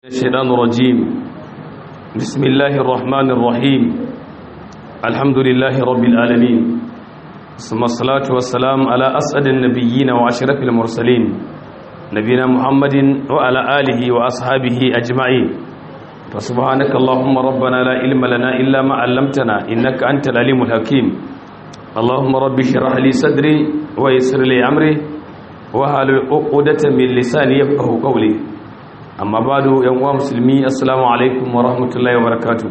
الشيطان الرجيم بسم الله الرحمن الرحيم الحمد لله رب العالمين ثم الصلاة والسلام على أسعد النبيين وأشرف المرسلين نبينا محمد وعلى آله وأصحابه أجمعين فسبحانك اللهم ربنا لا علم لنا إلا ما علمتنا إنك أنت العليم الحكيم اللهم رب اشرح لي صدري ويسر لي أمري وهل عقدة من لساني يفقه قولي amma ba da yan uwa musulmi assalamu alaikum wa rahmatullahi wa barakatu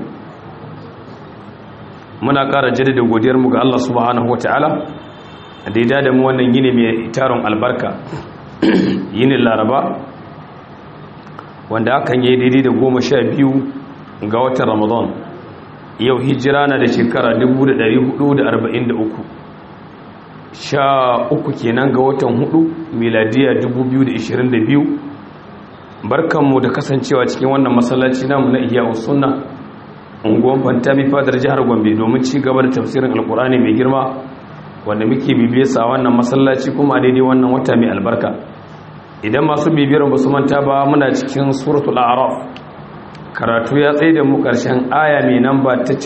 muna ƙara jaddada godiyarmu ga Allah subhanahu wa ta'ala a daida da mu wannan yini mai taron albarka yinin laraba wanda hakan yi daidai da goma sha biyu ga watan ramadan yau hijira na da shekara 1443 sha uku kenan ga watan hudu miladiya 2022 barkanmu da kasancewa cikin wannan masallaci namu na iya sunna unguwan fantami fadar jihar gombe domin ci gaba da tafsirin alkurani mai girma wanda muke bibiye sa wannan masallaci kuma daidai wannan wata mai albarka idan masu bibiyar ba su manta ba muna cikin suratul a'raf karatu ya tsaye da mu karshen aya mai namba ta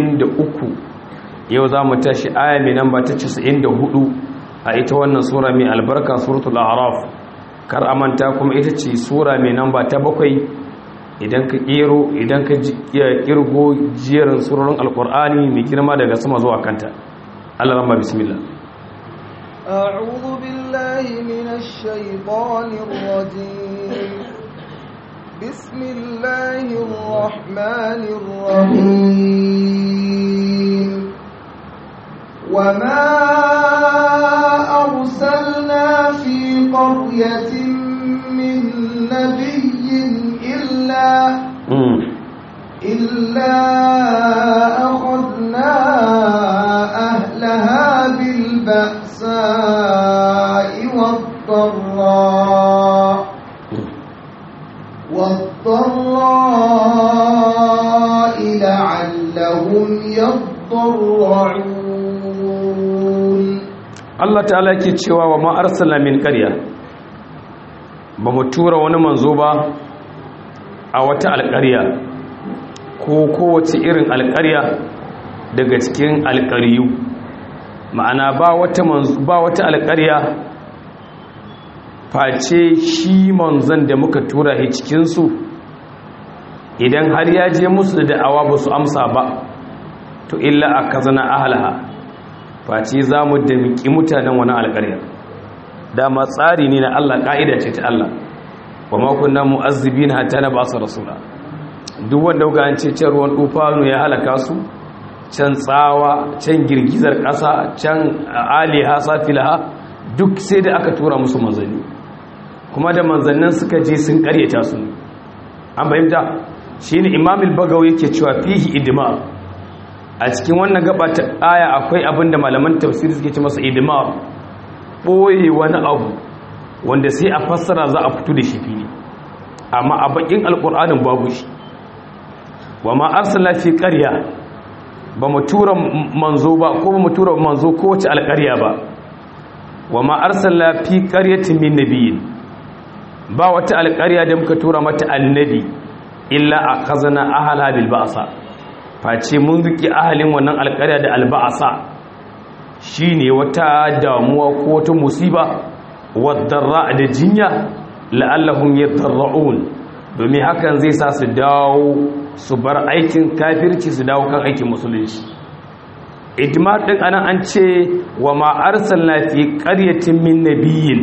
93 yau za mu tashi aya mai namba ta 94 a ita wannan sura mai albarka suratul a'raf kar a manta kuma ita ce sura mai namba ta bakwai idan ka kero idan ka kirgo jerin surorin alkur'ani mai girma daga sama zuwa kanta Allah rama bismillah أعوذ بالله من الشيطان الرجيم بسم الله الرحمن الرحيم وما أرسلنا في قرية من نبي إلا إلا أخذنا أهلها بالبأساء والضراء والضراء لعلهم يضرعون Allah ta'ala ke cewa wa ma arsala min qarya ba mu tura wani manzo ba a wata alƙarya ko kowace irin alƙarya daga cikin alƙaryu ma'ana ba wata manzo ba wata alƙarya face shi manzon da muka tura shi cikin su idan har ya je musu da da'awa ba su amsa ba to illa akazana ahlaha face za mu damiki mutanen wani alƙarya dama tsari ne na Allah ƙa'ida ce ta Allah wa makunna mu'azzibin hatta na ba su rasula duk wanda kuka an ce can ruwan tufanu ya halaka su can tsawa can girgizar ƙasa can aliha safilaha duk sai da aka tura musu manzanni kuma da manzannin suka je sun ƙaryata su an fahimta shine imamul bagawi yake cewa fihi idma a cikin wannan gaba ta aya akwai abinda malaman tafsiri suke ce masa idmar boye wani abu wanda sai a fassara za a fito da shi fili amma a bakin alkur'anin babu shi wa ma arsalna fi qarya ba mu tura manzo ba ko ba mu tura manzo ko wace alƙarya ba wa ma arsalna fi qaryatin min nabiyyin ba wata alƙarya da muka tura mata annabi illa akhazna ahla bil ba'sa face mun riki ahalin wannan alƙarya da alba'asa shine wata damuwa ko wata musiba wadarra da jinya la'allahum yadarra'un domin hakan zai sa su dawo su bar aikin kafirci su dawo kan aikin musulunci idmar din anan an ce wa ma arsalna fi qaryatin min nabiyyin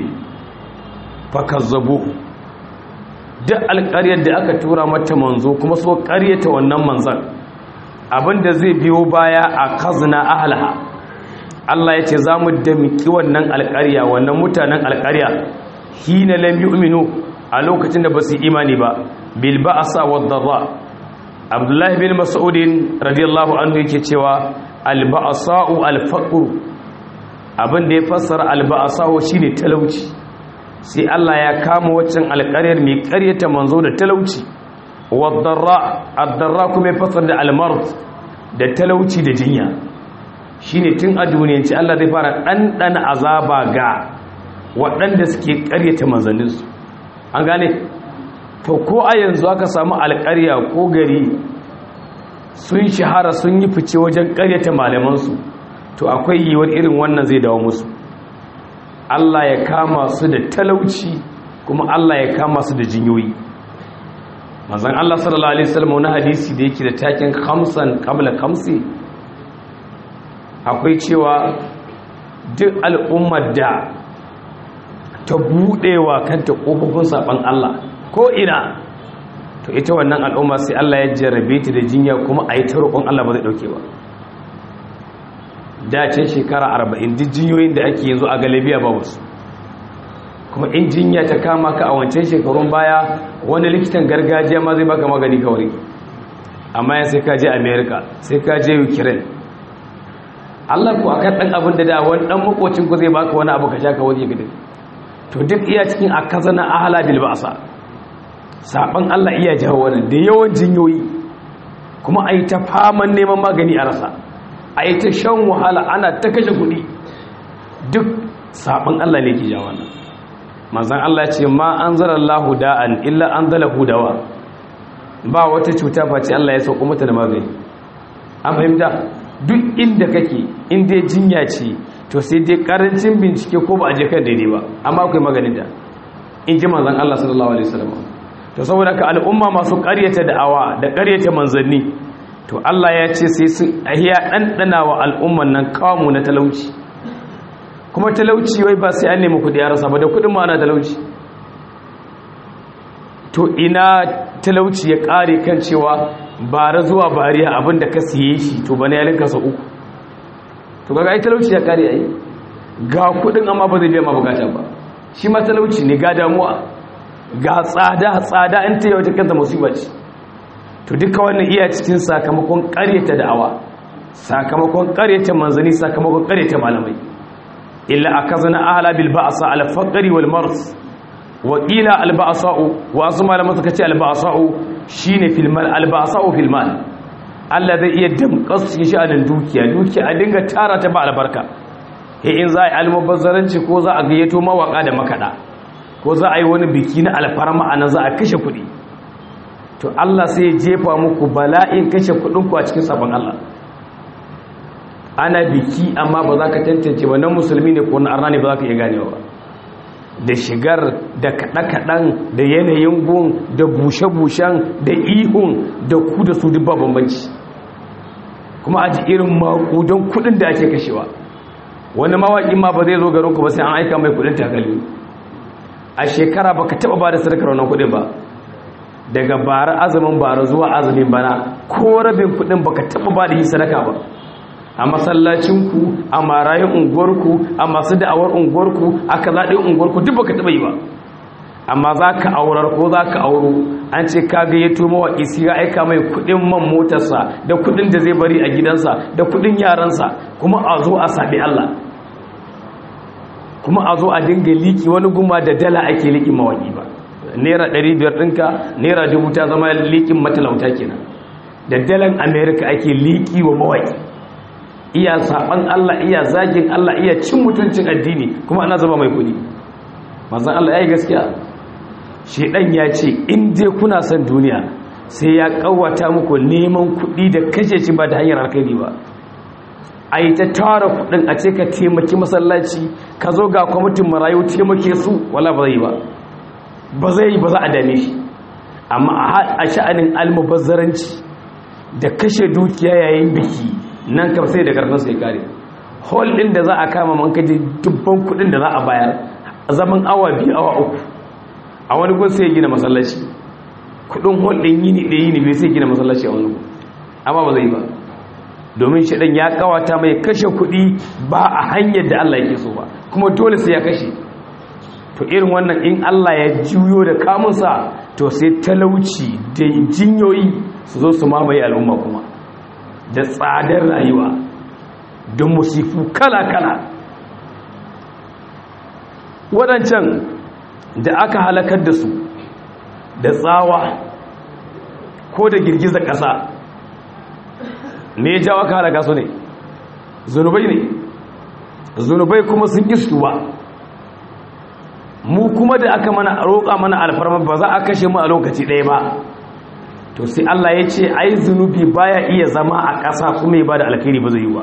fakazzabuhu duk alƙaryar da aka tura mata manzo kuma so ƙaryata wannan manzon abinda zai biyo baya a kazna ahlaha Allah ya ce za mu damiki wannan alƙarya wannan mutanen alƙarya hina lam yu'minu a lokacin da ba su imani ba bil ba'sa wad darra Abdullah bin Mas'ud radiyallahu anhu yake cewa al ba'sa'u al faqr abin da ya fassara al ba'sa'u shine talauci sai Allah ya kama waccan alƙaryar mai ƙaryata manzo da talauci wad darra ad darra kuma ya fassara da al marad da talauci da jinya shine tun a duniyanci Allah zai fara ɗanɗana azaba ga waɗanda suke ƙaryata manzanninsu an gane to ko a yanzu aka samu alƙarya ko gari sun shahara sun yi fice wajen ƙaryata malamansu to akwai yiwuwar irin wannan zai dawo musu Allah ya kama su da talauci kuma Allah ya kama su da jinyoyi manzon Allah sallallahu alaihi wasallam wani hadisi da yake da taken khamsan qabla khamsi akwai cewa duk al'ummar da ta budewa kanta kofofin saban Allah ko ina to ita wannan al'umma sai Allah ya jarrabe ta da jinya kuma a yi ta roƙon Allah ba zai ɗauke ba da ce shekara arba'in duk jinyoyin da ake yanzu a galibiya ba wasu kuma in jinya ta kama ka a wancan shekarun baya wani likitan gargajiya ma zai baka magani kawai amma ya sai ka je america sai ka je ukraine Allah ku akan ɗan abin da da wani ɗan makocin ku zai baka wani abu ka sha ka waje gidi to duk iya cikin akazana ahala bil ba'sa saban Allah iya jawo wannan da yawan jinyoyi kuma a yi ta faman neman magani a rasa a yi ta shan wahala ana ta kashe kuɗi duk saban Allah ne ke jawo wannan manzan Allah ce ma an zara Allah da'an illa an zala hudawa ba wata cuta face Allah ya sauko mata da magani an fahimta duk inda kake inda jinya ce to sai dai karancin bincike ko ba a je kan daidai ba amma akwai maganin da in ji manzan Allah sallallahu alaihi wasallam to saboda ka al'umma masu ƙaryata da'awa da ƙaryata manzanni to Allah ya ce sai sun ahiya ɗanɗana wa al'umman nan kawo na talauci kuma talauci wai ba sai an nemi kuɗi ya rasa ba da kuɗin ma ana talauci to ina talauci ya ƙare kan cewa bara zuwa bariya abinda ka siye shi to bane ya linka sa uku to kaga ai talauci ya ƙare ai ga kuɗin amma ba zai biya ma bukata ba shi ma talauci ne ga damuwa ga tsada tsada in ta yi wata kanta musibar ce to duka wannan iya cikin sakamakon karyata da'awa sakamakon karyata manzani sakamakon karyata malamai illa akazana ahla bil ba'sa al faqri wal mars wa qila al ba'sa'u wa asu malaman suka ce al ba'sa'u shine fil mal al ba'sa'u fil mal Allah zai iya damƙas shi a dukiya dukiya a dinga tara ta ba albarka he in za a yi almubazzaranci ko za a gayyato mawaka da makada ko za a yi wani biki na alfarma a nan za a kashe kuɗi to Allah sai ya jefa muku bala'in kashe kuɗinku a cikin sabon Allah ana biki amma ba za ka tantance ba na musulmi ne ko na arna ne ba za ka iya ganewa ba da shigar da kaɗe-kaɗen da yanayin gun da bushe-bushen da ihun da ku da su dubba bambanci kuma a ji irin makudan kuɗin da ake kashewa wani mawaƙi ma ba zai zo garinku ba sai an aika mai kuɗin takalmi a shekara ba ka taɓa ba da sadakar wannan kuɗin ba daga bara azumin bara zuwa azumin bana ko rabin kuɗin ba ka taɓa ba da yi sadaka ba a masallacinku a marayin unguwarku a masu da'awar unguwarku a kazaɗin unguwarku duk ba ka taɓa yi ba amma za ka aurar ko za ka auro an ce ka gayyato mawaƙi sai ya aika mai kuɗin man motarsa da kuɗin da zai bari a gidansa da kuɗin yaransa kuma a zo a saɓi Allah kuma a zo a dinga liki wani guma da dala ake likin mawaƙi ba naira 500 ɗinka naira dubu ta zama likin matalauta kenan da dalan amerika ake liki wa mawaƙi iya saɓan allah iya zagin allah iya cin mutuncin addini kuma ana zama mai kuɗi mazan allah ya yi gaskiya shaidan ya ce in dai kuna son duniya sai ya ƙawata muku neman kuɗi da kashe shi ba da hanyar alkhairi ba a yi ta tara kudin a ce ka taimaki masallaci ka zo ga kwamitin marayu taimake su wala ba zai yi ba ba zai yi ba za a dame shi amma a sha'anin almubazzaranci da kashe dukiya yayin biki nan kam sai da karfin sai kare hall din da za a kama man kaje dubban kudin da za a bayar zaman awa biyu awa uku a wani gun sai gina masallaci kudin hall din yini da yini bai sai gina masallaci a wani gun amma ba zai yi ba domin shaɗan ya kawata mai kashe kuɗi ba a hanyar da Allah yake so ba kuma dole sai ya kashe to irin wannan in Allah ya juyo da kamunsa to sai talauci da jinyoyi su zo su mamaye al'umma kuma da tsadar rayuwa don musifu kala-kala waɗancan da aka halakar da su da tsawa ko da girgizar ƙasa me ya jawo aka halaka su ne zunubai ne zunubai kuma sun istuwa mu kuma da aka mana roƙa mana alfarma ba za a kashe mu a lokaci ɗaya ba to sai Allah ya ce ai zunubi baya iya zama a ƙasa kuma ya bada alkhairi ba zai yi ba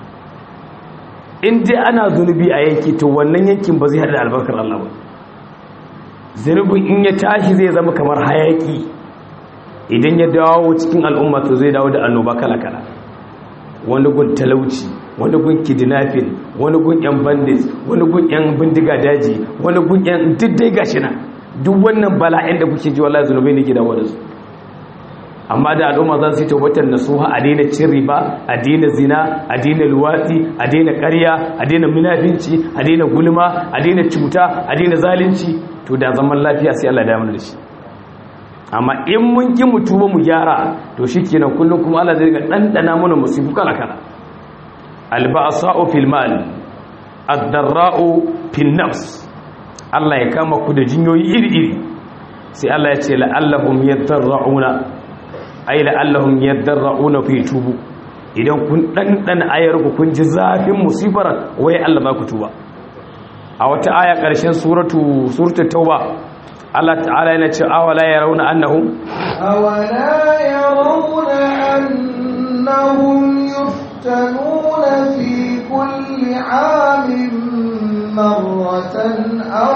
in dai ana zunubi a yanki to wannan yankin ba zai haɗa albarkar Allah ba zunubin in ya tashi zai zama kamar hayaki idan ya dawo cikin al'umma to zai dawo da annoba kala-kala wani gun talauci wani gun kidnapping wani gun yan bandits wani gun yan bindiga daji wani gun yan diddai gashi na duk wannan bala'in da kuke ji wallahi zunubai ne ke dawo da su amma da al'umma za su yi tabbatar nasuha a daina cin riba a daina zina a daina luwatsi a daina ƙarya a daina munafinci a daina gulma a daina cuta a daina zalunci to da zaman lafiya sai Allah ya damu da shi amma in mun ki mutu ba mu gyara to shikenan kullum kuma Allah zai ga dandana mana musibu kala kala alba'sa'u fil mal ad-darra'u fil nafs Allah ya kama ku da jinyoyi iri iri sai Allah ya ce la'allahum yadarra'una ay la'allahum yadarra'una fi tubu idan kun dandana ayar ku kun ji zafin musibar wai Allah ba ku tuba a wata aya ƙarshen suratu suratul tauba Allah ta'ala yana ce awala yarawna annahum أولا يرون أنهم يفتنون في كل عام مرة أو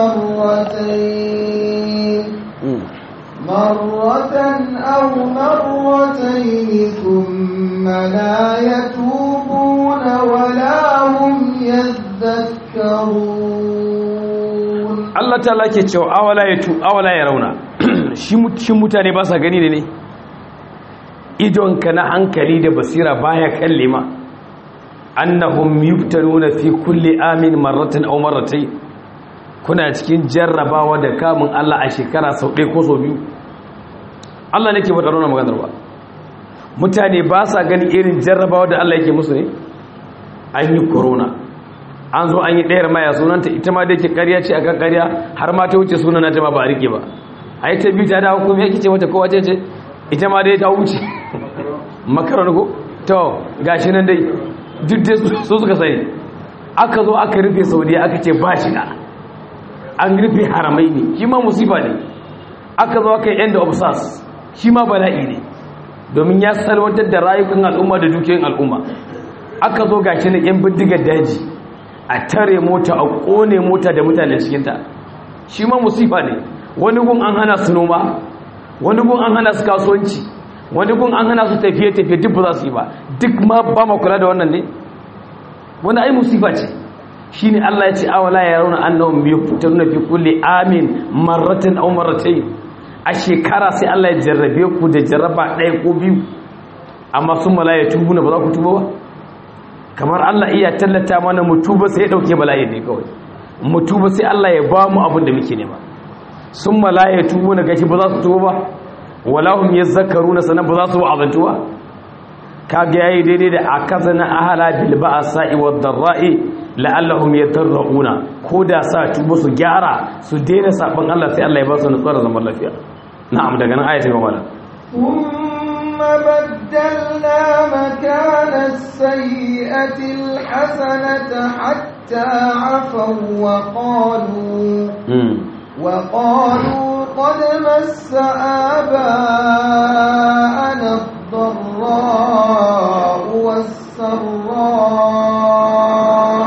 مرتين مرة أو مرتين ثم لا يتوبون ولا هم يذكرون Allah ta'ala ke cewa awala ya tu awala ya rauna shi mut- shi mutane ba sa gani ne ne idonka na hankali da basira baya kalle ma annahum yuftanuna fi kulli amin marratan aw marratayn kuna cikin jarrabawa da kamun Allah a shekara sau ɗaya ko sau biyu Allah nake faɗa wannan maganar ba mutane ba sa gani irin jarrabawa da Allah yake musu ne an yi corona an zo an yi ɗayar maya sunanta ita ma da yake ƙarya ce akan ƙarya har ma ta wuce sunana ta ma ba a rike ba a yi ta biyu ta dawo kuma yake ce mata kowa ce ce ita ma dai ta wuce makarar ko to gashi nan dai duk dai su suka sani aka zo aka rufe saudiya aka ce ba shi da an rufe haramai ne shi ma musiba ne aka zo aka yi end of sars shi ma bala'i ne domin ya salwantar da rayukan al'umma da dukiyoyin al'umma aka zo gashi na yan bindigar daji a tare mota a kone mota da mutanen cikinta shi ma musifa ne wani gun an hana su noma wani gun an hana su kasuwanci wani gun an hana su tafiye-tafiye duk ba za su yi ba duk ma ba ma kula da wannan ne wani ai musifa ce shi ne Allah ya ce awala ya rauna annahum yuftaruna fi kulli amin marratan aw marratayn a shekara sai Allah ya jarrabe ku da jarraba ɗaya ko biyu amma sun malaya tubu na ba za ku tuba ba kamar Allah iya tallata mana mutuba sai ya dauke bala'i ne kawai mutuba sai Allah ya ba mu abin da muke nema sun malaya tubu na gashi ba za su tuba ba walahum yazakkaruna sanan ba za su wa'azantu ba kage yayi daidai da akazana ahala bil ba'sa'i wad dharra'i la'allahum yadarruna ko da sa tuba su gyara su daina sabon Allah sai Allah ya ba su nutsuwar zaman lafiya na'am daga nan ayatin mala ثم بدلنا مكان السيئة الحسنة حتى عفوا وقالوا وقالوا قد مس آباءنا الضراء والسراء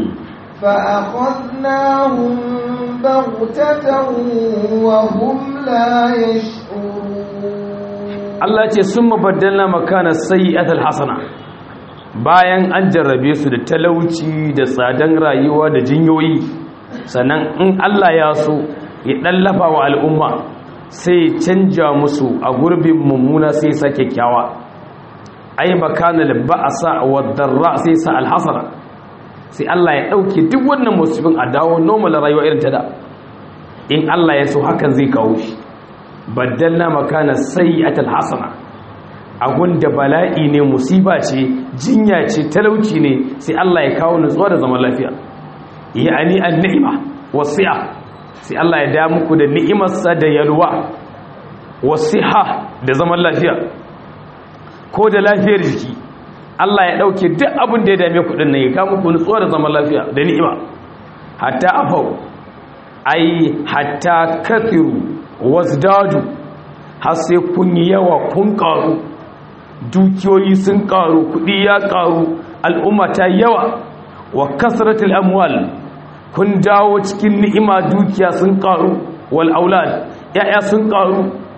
فأخذناهم بغتة وهم لا يشعرون Allah ce sun mabaddala makana sayyi'atul hasana bayan an jarrabe su da talauci da tsadan rayuwa da jinyoyi sannan in Allah ya so ya dallafa wa al'umma sai ya canja musu a gurbin mummuna sai ya sa kyakkyawa ai makana ba'asa wa darra sai sa alhasana sai Allah ya dauke duk wannan musibin a dawo normal rayuwa irin ta da in Allah ya so hakan zai kawo shi baddalna makana sayyi'atul hasana da bala'i ne musiba ce jinya ce talauci ne sai Allah ya kawo nutsuwa da zaman lafiya ya'ani an-ni'ma wasi'a sai Allah ya da muku da ni'imarsa da yalwa wasiha da zaman lafiya ko da lafiyar jiki Allah ya dauke duk abin da ya dame ku din nan ya kawo muku nutsuwa da zaman lafiya da ni'ima hatta afau ai hatta kathiru wasdadu har sai kun yi yawa kun karu dukiyoyi sun karu kudi ya karu al'umma ta yawa wa kasratul amwal kun dawo cikin ni'ima dukiya sun karu wal aulad ya'ya sun karu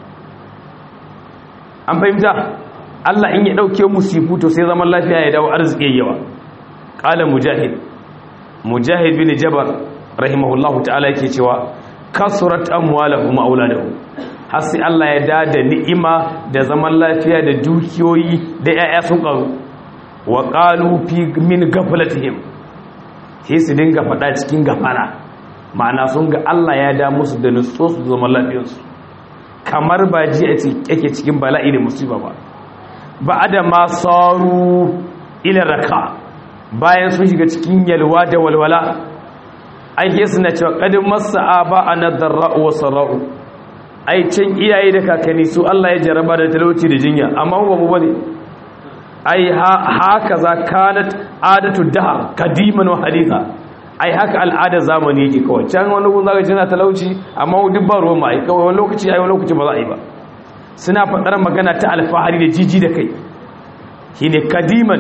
an fahimta Allah in ya dauke musifu to sai zaman lafiya ya dawo arziki yawa qala mujahid mujahid bin jabar rahimahullahu ta'ala yake cewa kasurat amwaluhum auladuhum har sai Allah ya dada ni'ima da zaman lafiya da dukiyoyi da yaya sun karu wa qalu fi min ghaflatihim sai su dinga fada cikin gafara ma'ana sun ga Allah ya da musu da nutso su zaman lafiyarsu kamar ba ji a yake cikin bala'i da musiba ba ba da ma saru ila raka bayan sun shiga cikin yalwa da walwala ai ke suna cewa kadin masa'a ba a nadarra wa sarra'u ai can iyaye da kakanni su Allah ya jaraba da talauci da jinya amma ba mu bane ai haka za kanat adatu dahar kadiman wa haditha ai haka al'adar zamani yake kawai can wani gun zaka jina talauci amma duk ba ruwan mai kawai wani lokaci ai wani lokaci ba za a yi ba suna faɗar magana ta alfahari da jiji da kai shine kadiman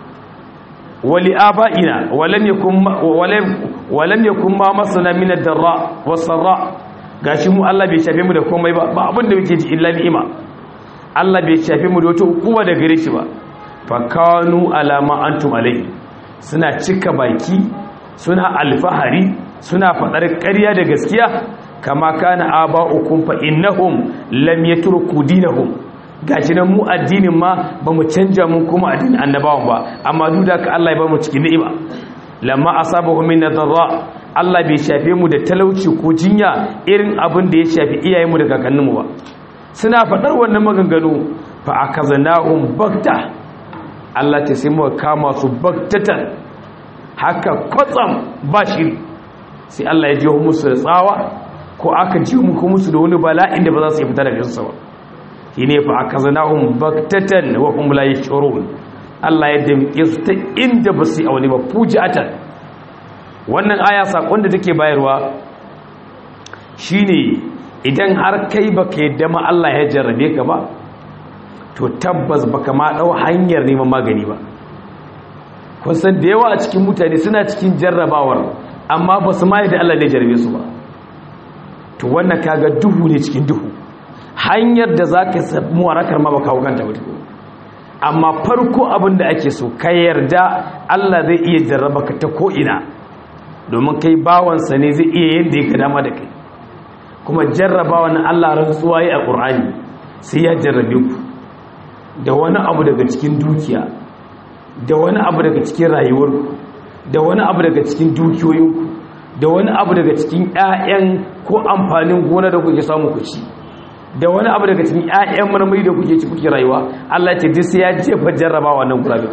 wali aba'ina walam yakun walam yakun ma masana min ad-darra was-sarra gashi mu Allah bai shafe mu da komai ba ba abin da muke ji illa ni'ima Allah bai shafe mu da wata hukuma da gare shi ba fa kanu alama antum alai suna cika baki suna alfahari suna faɗar ƙarya da gaskiya kama kana aba'ukum fa innahum lam yatruku dinahum gashi nan mu addinin ma ba mu canja mun kuma addinin annabawan ba amma duk da ka Allah ya ba mu cikin ni'ima lamma asabahu min nadarra Allah bai shafe mu da talauci ko jinya irin abin da ya shafi iyayenmu da kakanninmu ba suna faɗar wannan maganganu fa akaznahum bakta Allah ta sai mu kama su baktatan haka kwatsam ba shiri sai Allah ya ji musu da tsawa ko aka ji muku musu da wani bala'in da ba za su yi fita daga jinsa ba shi ne fa aka zana hun baktatan wa kuma la yashurun Allah ya damke su ta inda ba su yi aure ba fujatan wannan aya sakon da take bayarwa shine idan har kai baka yadda ma Allah ya jarrabe ka ba to tabbas baka ma dau hanyar neman magani ba kun san da yawa a cikin mutane suna cikin jarrabawar amma ba su ma da Allah ne jarrabe su ba to wannan kaga duhu ne cikin duhu hanyar da za ka samu warakar ma ba kawo kanta ba amma farko abin da ake so ka yarda Allah zai iya jarraba ka ta ko'ina domin kai bawansa ne zai iya yadda ya dama da kai kuma jarrabawa na Allah rantsuwa yi a ƙur'ani sai ya jarrabe ku da wani abu daga cikin dukiya da wani abu daga cikin rayuwarku da wani abu daga cikin dukiyoyinku da wani abu daga cikin 'ya'yan ko amfanin gona da kuke samu ku ci da wani abu daga cikin 'ya'yan marmari da kuke ci kuke rayuwa Allah ce duk sai ya jefa jarrabawa nan gurabe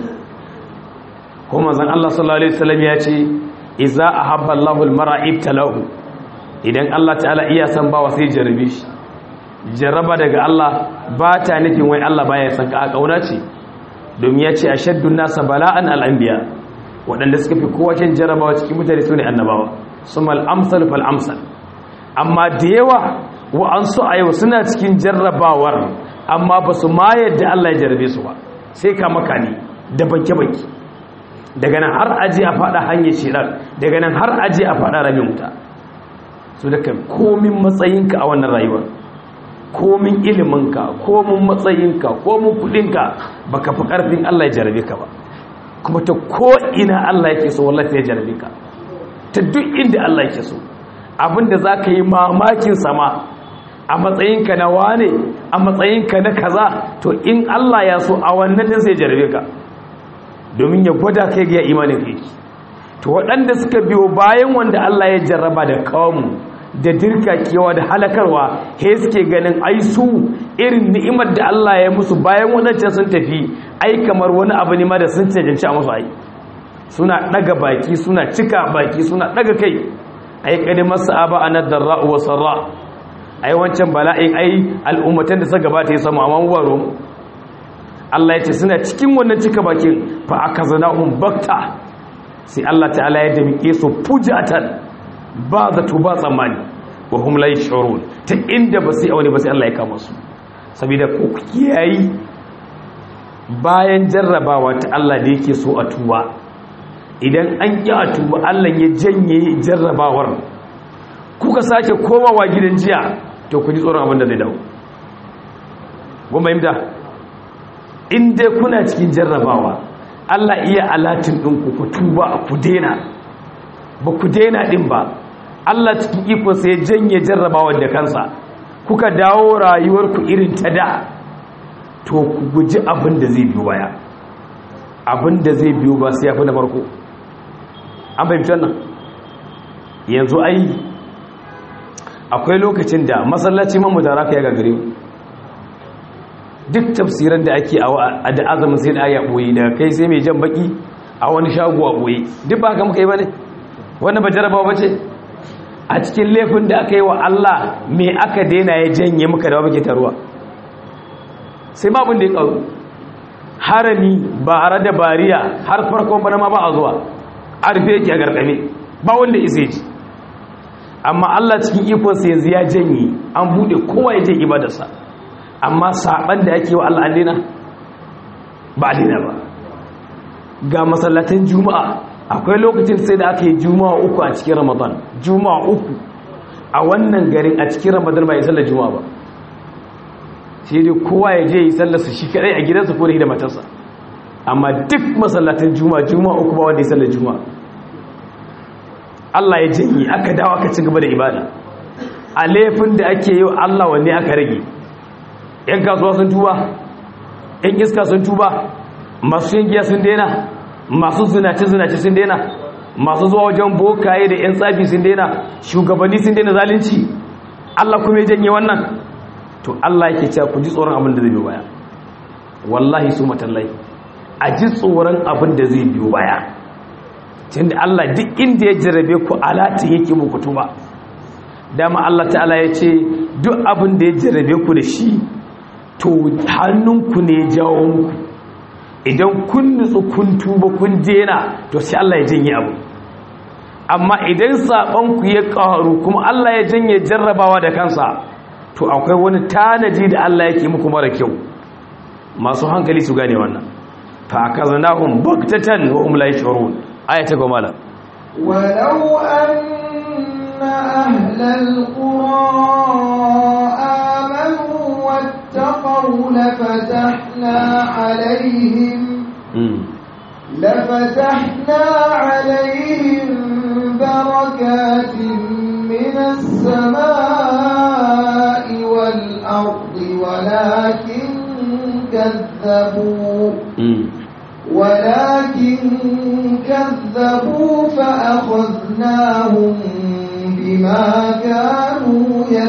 ko manzon Allah sallallahu alaihi wasallam ya ce idza ahabba Allahu al-mar'a ibtalahu idan Allah ta'ala iya san bawa sai jarrabe shi jarraba daga Allah ba ta nufin wai Allah baya san ka a kauna ce domin ya ce ashaddu nasa bala'an al-anbiya waɗanda suka fi kowa cin jarrabawa cikin mutane su ne annabawa sumal amsal fal amsal amma da yawa wa'ansu a yau suna cikin jarrabawar amma ba su ma yadda Allah ya jarrabe su ba sai ka maka ne da banke-banke daga nan har aji a fada hanyar shirar daga nan har aji a fada ramin wuta su da kan komin matsayinka a wannan rayuwar komin iliminka komin matsayinka komin kudinka baka fi karfin Allah ya jarrabe ka ba kuma ta ko ina Allah yake so wallahi ya jarrabe ka ta duk inda Allah yake so abinda za ka yi mamakin sama a matsayinka na wane a matsayinka na kaza to in Allah ya so a wannan din sai jarabe ka domin ya gwada kai ga imanin kai to waɗanda suka biyo bayan wanda Allah ya jarraba da kawo da dirkakewa da halakarwa he suke ganin ai su irin ni'imar da Allah ya musu bayan wadancan sun tafi ai kamar wani abu ne ma da sun cancanci a musu ai suna daga baki suna cika baki suna daga kai ai kadimar sa'aba anad darra wa sarra ai wancan bala'in ai al'ummatan da suka gabata ya samu amma waro Allah ya ce suna cikin wannan cika bakin fa akazanahum bakta sai Allah ta'ala ya damike su fujatan ba zato ba tsammani wa hum la yashurun ta inda ba sai aure ba sai Allah ya kama su saboda ko kiyayi bayan jarrabawa ta Allah da yake so a tuba idan an ƙi a tuba Allah ya janye jarrabawar kuka sake komawa gidan jiya to ku ji tsoron abin da zai dawo goma yimda in dai kuna cikin jarrabawa Allah iya alatin ɗinku ku tuba ku dena ba ku dena ɗin ba Allah cikin ikonsa ya janye jarrabawar da kansa kuka dawo rayuwarku irin ta da to ku guji abin da zai biyo baya abin da zai biyo ba sai ya fi na farko an fahimtar nan yanzu ai akwai lokacin da masallaci mamu da raka ya gagare duk tafsiran da ake a da azumin sai da aya boye daga kai sai mai jan baki a wani shago a boye duk ba haka muka yi ba ne wannan ba jarabawa ba ce a cikin laifin da aka yi wa Allah me aka daina ya janye muka da muke taruwa sai ma abin da ya karu harami ba a da bariya har farkon bana ma ba a zuwa a rufe yake a garkame ba wanda isa ji amma Allah cikin ikonsa yanzu ya janye an bude kowa ya je ibadarsa amma saban da ake wa Allah alina ba alina ba ga masallatan juma'a akwai lokacin sai da aka yi juma'a uku a cikin ramadan juma'a uku a wannan garin a cikin ramadan ba ya sallar juma'a ba sai dai kowa ya je yi sallarsa shi kadai a gidansa ko da matarsa amma duk masallatan juma'a juma'a uku ba wanda ya sallar juma'a Allah ya janye aka dawo aka ci gaba da ibada a laifin da ake yi Allah wanne aka rage yan kasuwa sun tuba yan iska sun tuba masu yin giya sun daina masu zinace zinace sun daina masu zuwa wajen bokaye da yan tsafi sun daina shugabanni sun daina zalunci Allah kuma ya janye wannan to Allah yake cewa ku ji tsoron abin da zai biyo baya wallahi su matallai a ji tsoron abin da zai biyo baya tunda Allah duk inda ya jarabe ku alati yake muku tuba dama Allah ta'ala ya ce duk abin da ya jarabe ku da shi to hannunku ne ya jawo muku idan kun nutsu kun tuba kun dena to sai Allah ya janye abu amma idan saɓonku ya ƙaru kuma Allah ya janye jarrabawa da kansa to akwai wani tanaji da Allah yake muku mara kyau masu hankali su gane wannan fa akaznahum baktatan wa hum la yashurun ayata goma la ولو أن أهل القرى آمنوا واتقوا لفتحنا عليهم لفتحنا عليهم بركات من السماء والأرض ولكن كذبوا ولكن كذبوا فأخذناهم بما كانوا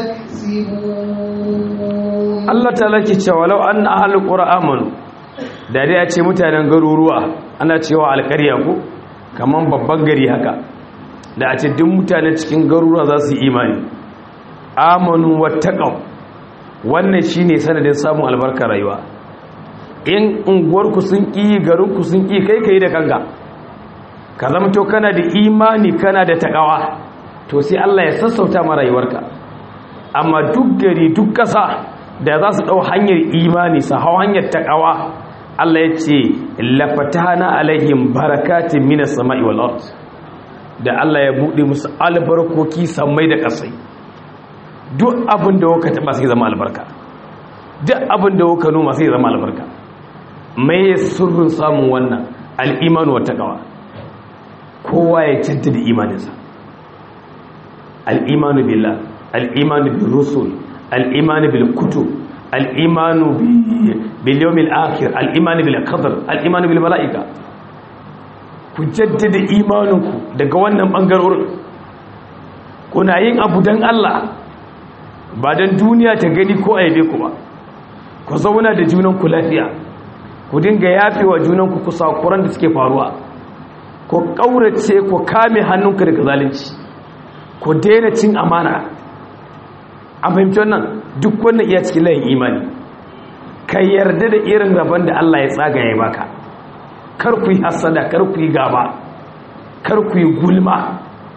يكسبون Allah ta'ala ke cewa law anna ahlul qura amanu da dai a ce mutanen garuruwa ana cewa alƙarya ko kaman babban gari haka da a ce duk mutanen cikin garuruwa za su yi imani amanu wattaqaw wannan shine sanadin samun albarkar rayuwa in unguwarku sun ƙi garinku sun ƙi kai kai da kanka ka zama to kana da imani kana da takawa to sai Allah ya sassauta ma rayuwarka amma duk gari duk ƙasa da za su ɗau hanyar imani su hau hanyar takawa Allah ya ce lafatana alaihim barakatin minas sama'i wal ard da Allah ya buɗe musu albarkoki sammai da ƙasai duk abin da kuka taɓa sai zama albarka duk abin da kuka noma sai zama albarka mai sirrin samun wannan al'imanu wa taqwa kowa ya jaddada imaninsa al'imanu billah al'imanu bil rusul al'imanu bil kutub al'imanu bil yawmil akhir al'imanu bil qadar al'imanu bil mala'ika ku jaddada imaninku daga wannan bangarorin kuna yin abu dan Allah ba dan duniya ta gani ko aibe ku ba ku zauna da junanku lafiya ku dinga yafewa junanku ku sakuran da suke faruwa ku ƙaurace ku kame hannunku daga zalunci ku daina cin amana a fahimci wannan duk wannan iya cikin layin imani ka yarda da irin rabon da Allah ya tsaga ya baka kar ku yi hasada kar ku yi gaba kar ku yi gulma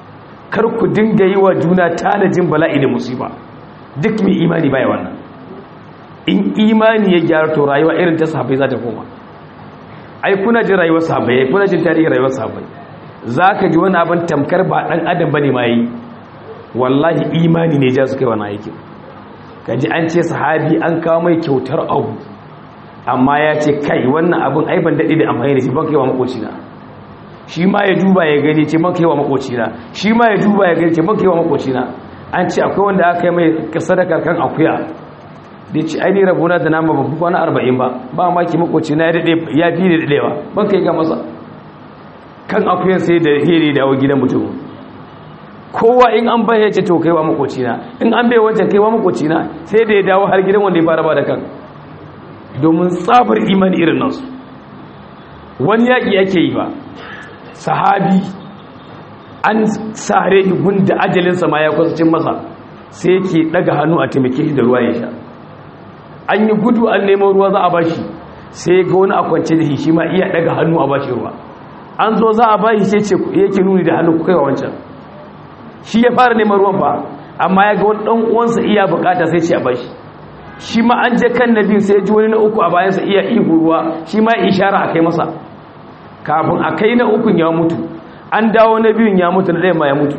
kar ku dinga yi wa juna tanajin bala'i da musiba duk mai imani baya wannan in imani ya gyara to rayuwa irin ta sahabbai za ta koma ai kuna jin rayuwar sahabbai kuna jin tarihin rayuwar sahabbai za ka ji wani abin tamkar ba ɗan adam ba ne ma yi wallahi imani ne ja su kai wani aikin ka ji an ce sahabi an kawo mai kyautar abu amma ya ce kai wannan abin ai ban daɗe da amfani da shi ban kai wa makocina shi ma ya duba ya gani ce ban kai wa makocina shi ma ya duba ya gani ce ban kai wa makocina an ce akwai wanda aka yi mai sadakar kan akuya da ce ai ni rabona da nama babu kwana arba'in ba ba maki makocina ya daɗe ya fi da daɗewa ban kai ga masa kan akuyan sai da hiri dawo gidan mutum kowa in an bai ya ce to kaiwa makocina in an bai wancan kaiwa makocina sai da ya dawo har gidan wanda ya fara ba da kan domin tsabar imani irin nasu wani yaƙi yake yi ba sahabi an sare gun da ajalinsa ma ya kwasacin masa sai yake daga hannu a taimake shi da ruwa ya sha an yi gudu an neman ruwa za a bashi sai ga wani a kwance da shi shi ma iya daga hannu a bashi ruwa an zo za a bashi sai ce yake nuni da hannu kai wa wancan shi ya fara neman ruwan ba amma ya ga wani dan uwansa iya bukata sai ce a bashi shi ma an je kan nabi sai ya ji wani na uku a bayansa iya ihu ruwa shi ma ishara a kai masa kafin a kai na ukun ya mutu an dawo na biyun ya mutu na ɗaya ma ya mutu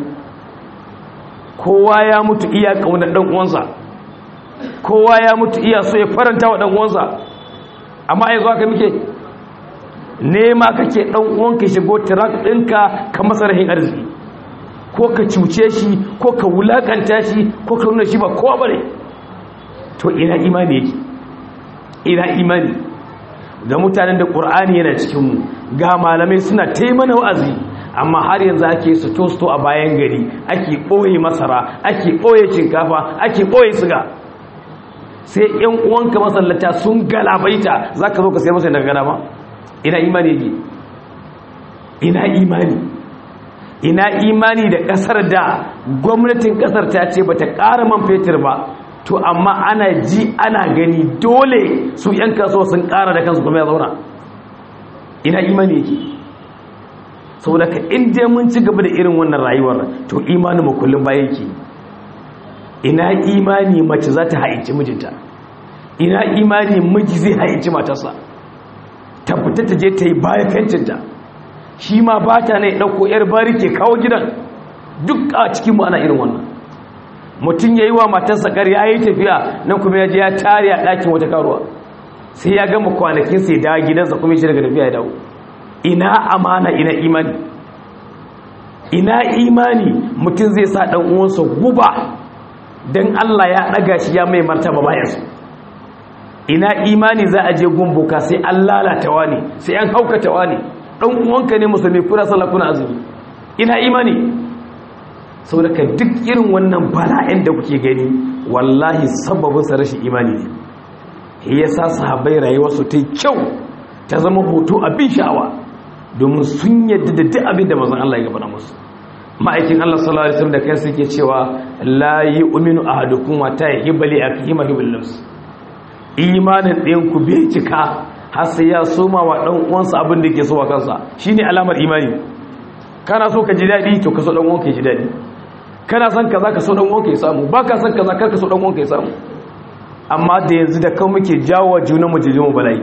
kowa ya mutu iya ƙaunar ɗan uwansa kowa ya mutu iya so ya faranta wa ɗan uwansa amma yanzu haka muke nema kake ɗan uwanka shigo tirak ɗinka ka masa rahin arziki ko ka cuce shi ko ka wulakanta shi ko ka nuna shi ba kowa bane to ina imani yake ina imani da mutanen da ƙur'ani yana cikinmu ga malamai suna taimana wa'azi amma har yanzu ake su tosto a bayan gari ake ɓoye masara ake ɓoye shinkafa ake ɓoye siga sai ‘yan uwanka masallata sun galabaita za ka zo ka sai masa daga gana ba ina imani yake ina imani ina imani da ƙasar da gwamnatin ƙasar ta ce ba ta ƙara man fetur ba to amma ana ji ana gani dole su ‘yan kasuwa sun ƙara da kansu kuma ya zauna ina imani yake saboda ka inda mun ci gaba da irin wannan rayuwar to imanin mu kullum baya yake ina imani mace za ta haici mijinta ina imani miji zai haici matarsa ta fita ta je ta yi baya kancinta shi ma ba ta ne ɗauko 'yar bari ke kawo gidan duk a cikinmu ana irin wannan mutum ya yi wa matarsa ƙarya ya yi tafiya nan kuma ya je ya tare a ɗakin wata karuwa sai ya gama kwanakinsa ya dawo gidansa kuma shi daga tafiya ya dawo ina amana ina imani ina imani mutum zai sa ɗan uwansa guba don Allah ya ɗaga shi ya mai martaba bayansu ina imani za a je gumbuka sai an lalata wani sai an haukata wani ɗan uwanka ne musulmi kuna sallah kuna azumi ina imani sau daga duk irin wannan bala'in da kuke gani wallahi sababin sa rashin imani ne ya sa sahabbai rayuwarsu ta kyau ta zama hoto abin sha'awa domin sun yadda da duk abin da mazan Allah ya gabana musu ma'aikin Allah sallallahu alaihi wasallam da kansa yake cewa la yu'minu ahadukum wa ta yahibali akhihi mahibul nafs imanin ɗayan ku bai cika har sai ya soma wa dan uwansa abin da yake so wa kansa shine alamar imani kana so ka ji dadi to ka so dan uwanka ya ji dadi kana son kaza ka so dan uwanka ya samu baka son kaza kar ka so dan uwanka ya samu amma da yanzu da kan muke jawo junanmu jijin bala'i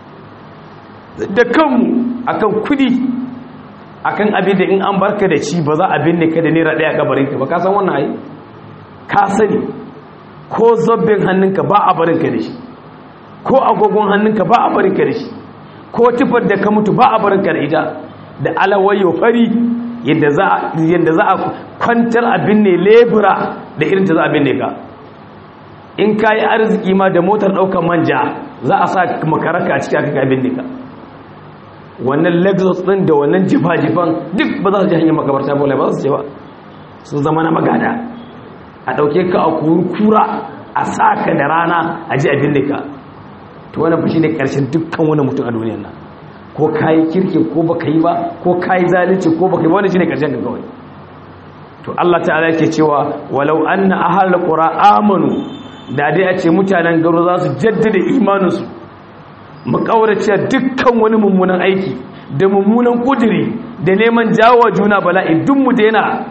da kanmu akan kudi akan abin da in an barka da shi ba za a binne ka da naira daya kabarin ka ba ka san wannan ai ka sani ko zobbin hannunka ba a barin ka da shi ko agogon hannunka ba a barin ka da shi ko tufar da ka mutu ba a barin ka da ita da alawayo fari yadda za yadda za a kwantar abin ne lebura da irin ta za a binne ka in ka yi arziki ma da motar ɗaukar manja za a sa makaraka a ciki aka ka binne ka wannan lexus din da wannan jifa-jifan duk ba za su ji hanyar makabarta ba ba su ce ba sun zama na magada a ɗauke ka a kura a sa ka da rana a ji abin da ka to wani fushi ne ƙarshen dukkan wani mutum a duniyar nan ko ka yi kirkin ko ba ka yi ba ko ka yi zalunci ko ba ka yi wani shi ne ƙarshen ka kawai to Allah ta'ala yake cewa walau anna ahal qura amanu da dai a ce mutanen garo za su jaddada imaninsu mu kaurace dukkan wani mummunan aiki da mummunan kudiri da neman jawo juna bala'i duk mu daina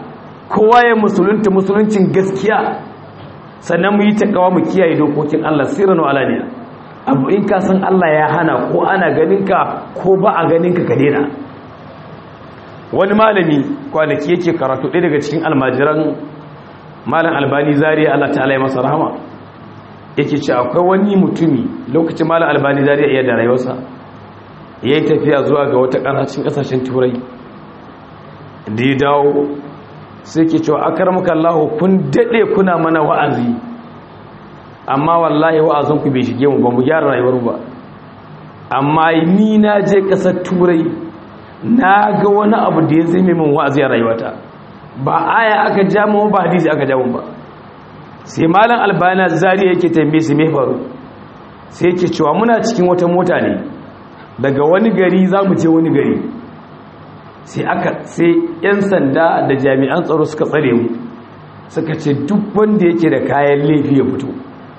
kowa ya musulunta musuluncin gaskiya sannan mu yi takawa mu kiyaye dokokin Allah sirran alaniya abu in ka san Allah ya hana ko ana ganin ka ko ba a ganin ka ka daina wani malami kwanaki yake karatu ɗaya daga cikin almajiran malam albani zariya Allah ta'ala ya masa rahama yake ce akwai wani mutumi lokacin malam albani zariya iya da rayuwarsa ya yi tafiya zuwa ga wata ƙasashen ƙasashen turai da ya dawo sai ke cewa akar muka Allah kun daɗe kuna mana wa'azi amma wallahi wa'azinku bai shige mu ba mu gyara rayuwar ba amma ni na je ƙasar turai na ga wani abu da ya zai min wa'azi a rayuwata ba aya aka ja mu ba hadisi aka ja mu ba sai malam albana zari yake tambaye su me faru sai yake cewa muna cikin wata mota ne daga wani gari za mu je wani gari sai aka sai yan sanda da jami'an tsaro suka tsare mu suka ce duk wanda yake da kayan laifi ya fito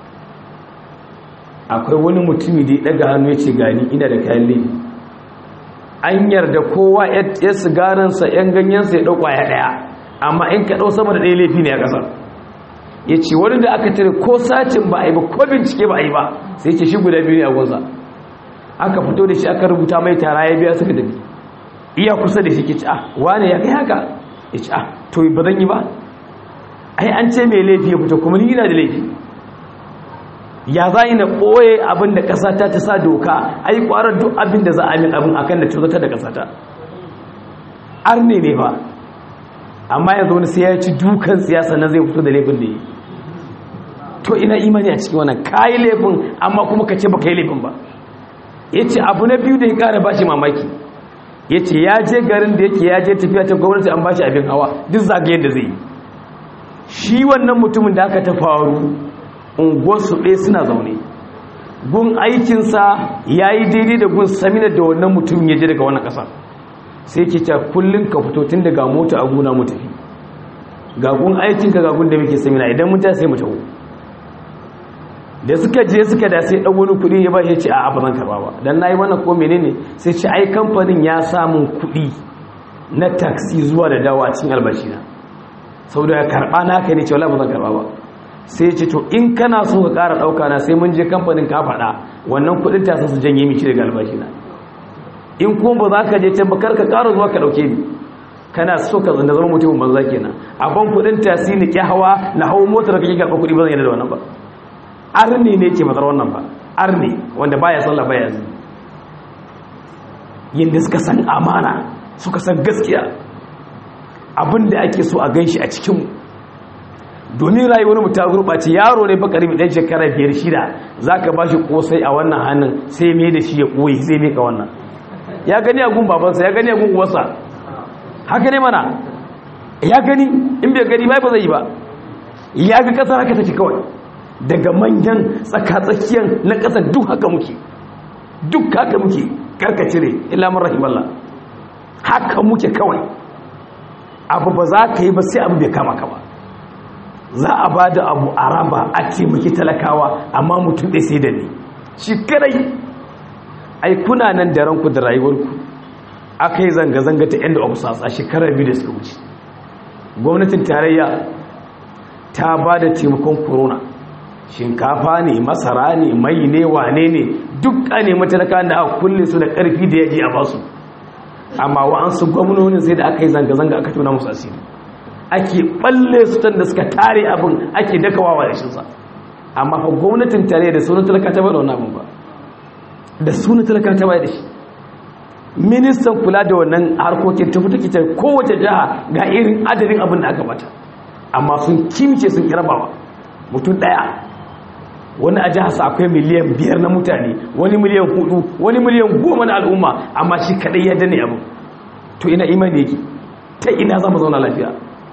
akwai wani mutumi da ya daga hannu ya ce gani ina da kayan laifi an yarda kowa ya sigarinsa yan ganyensa ya ɗauka ya ɗaya amma in ka ɗau sama da ɗaya laifi ne a ƙasar ya ce wani da aka tare ko sacin ba a yi ba ko bincike ba a yi ba sai ce shi guda biyu ne a gunsa aka fito da shi aka rubuta mai tara ya biya suka dabi iya kusa da shi ke ci a wane ya kai haka ya ci a to ba zan yi ba ai an ce mai laifi ya fito kuma ni yana da laifi ya za yi na ɓoye abin da ƙasata ta sa doka ai ƙwarar duk abin da za a min abin akan da cutata da ƙasata arne ne ba amma yanzu wani sai ya ci dukan siyasa na zai fito da laifin da yi to ina imani a cikin wannan kayi laifin amma kuma ka ce ba ka yi laifin ba ya ce abu na biyu da ya ƙara bashi mamaki ya ce ya je garin da yake ya je tafiya ta gwamnati an bashi abin hawa duk zagayen da zai yi shi wannan mutumin da aka ta faru unguwarsu ɗaya suna zaune gun aikinsa ya yi daidai da gun saminar da wannan mutum ya je daga wannan ƙasa sai ke ta kullum ka fito tun daga mota a guna mu tafi ga gun aikinka ga gun da muke samina idan mun ta sai mu taho da suka je suka da sai ɗan wani kuɗi ya ba ya ce a ba zan karɓa ba don na yi wannan ko menene sai ce ai kamfanin ya samun kuɗi na taksi zuwa da dawa a cikin albashina sau da ya karɓa na ka ne ce wala ba zan karɓa ba sai ce to in kana so ka ƙara ɗauka na sai mun je kamfanin ka faɗa wannan kuɗin tasa su janye miki daga albashi na in kuma ba za ka je can ba kar ka ƙara zuwa ka ɗauke ni kana so ka zanda zama mutumin banza kenan a ban kuɗin tasi ni ƙi hawa na hau motar kake karɓa kuɗi ba zan yadda da wannan ba arni ne ke matsar wannan ba arni wanda baya sallah baya zai yadda suka san amana suka san gaskiya abinda ake so a gan shi a cikinmu domin rayuwar mu ta gurɓace yaro ne bakari mai ɗan shekara biyar shida za ka ba shi ƙosai a wannan hannun sai mai da shi ya ɓoye sai mai ka wannan ya gani agun babansa ya gani agun uwarsa haka ne mana ya gani in bai gani ba ba zai yi ba ya ga ƙasar haka take kawai daga manyan tsakatsakiyan na ƙasar duk haka muke duk haka muke karkace ne ilamun rahimallah haka muke kawai abu ba za ka yi ba sai abu bai kama ka ba za a ba da abu a raba a taimaki talakawa amma mutum ɗai sai da ne shi kadai ai kuna nan da ranku da rayuwarku aka yi zanga-zanga ta end of sas a shekarar biyu da suka wuce gwamnatin tarayya ta ba da taimakon corona shinkafa ne masara ne mai ne wane ne duk a nemi talaka da aka kulle su da karfi da yaji a basu amma wa'ansu gwamnonin sai da aka yi zanga-zanga aka tuna musu asiri ake balle su da suka tare abin ake dakawawa da shinsa amma fa gwamnatin tare da sunan talaka ta bada wannan abin ba da sunan talaka ta bada shi ministan kula da wannan harkokin tafi take ta kowace jiha ga irin adadin abin da aka bata amma sun kimce sun kirabawa mutum daya wani a jiharsa akwai miliyan biyar na mutane wani miliyan hudu wani miliyan goma na al'umma amma shi kadai ya dane abu to ina imani yake ta ina zama zauna lafiya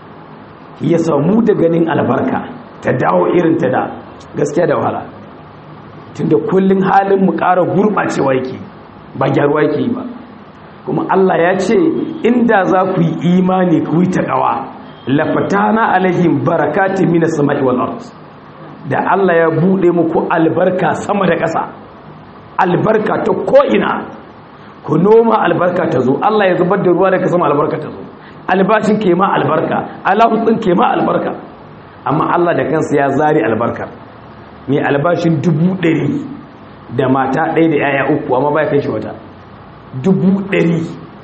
ya samu da ganin albarka ta dawo irin ta da gaskiya da wahala tunda kullun halin mu ƙara gurɓacewa yake ba gyaruwa yake yi ba kuma Allah ya ce inda za ku yi imani ku yi taƙawa lafatana alaihim barakati minas sama'i wal ardh da Allah ya buɗe muku albarka sama da ƙasa albarka ta ko'ina ku noma albarka ta zo Allah ya zubar da ruwa daga sama albarka ta zo albashin ke ma albarka alawutsin ke ma albarka amma Allah da kansa ya zari albarka mai albashin dubu ɗari da mata ɗaya da yaya uku amma ba ya kai shi wata dubu ɗari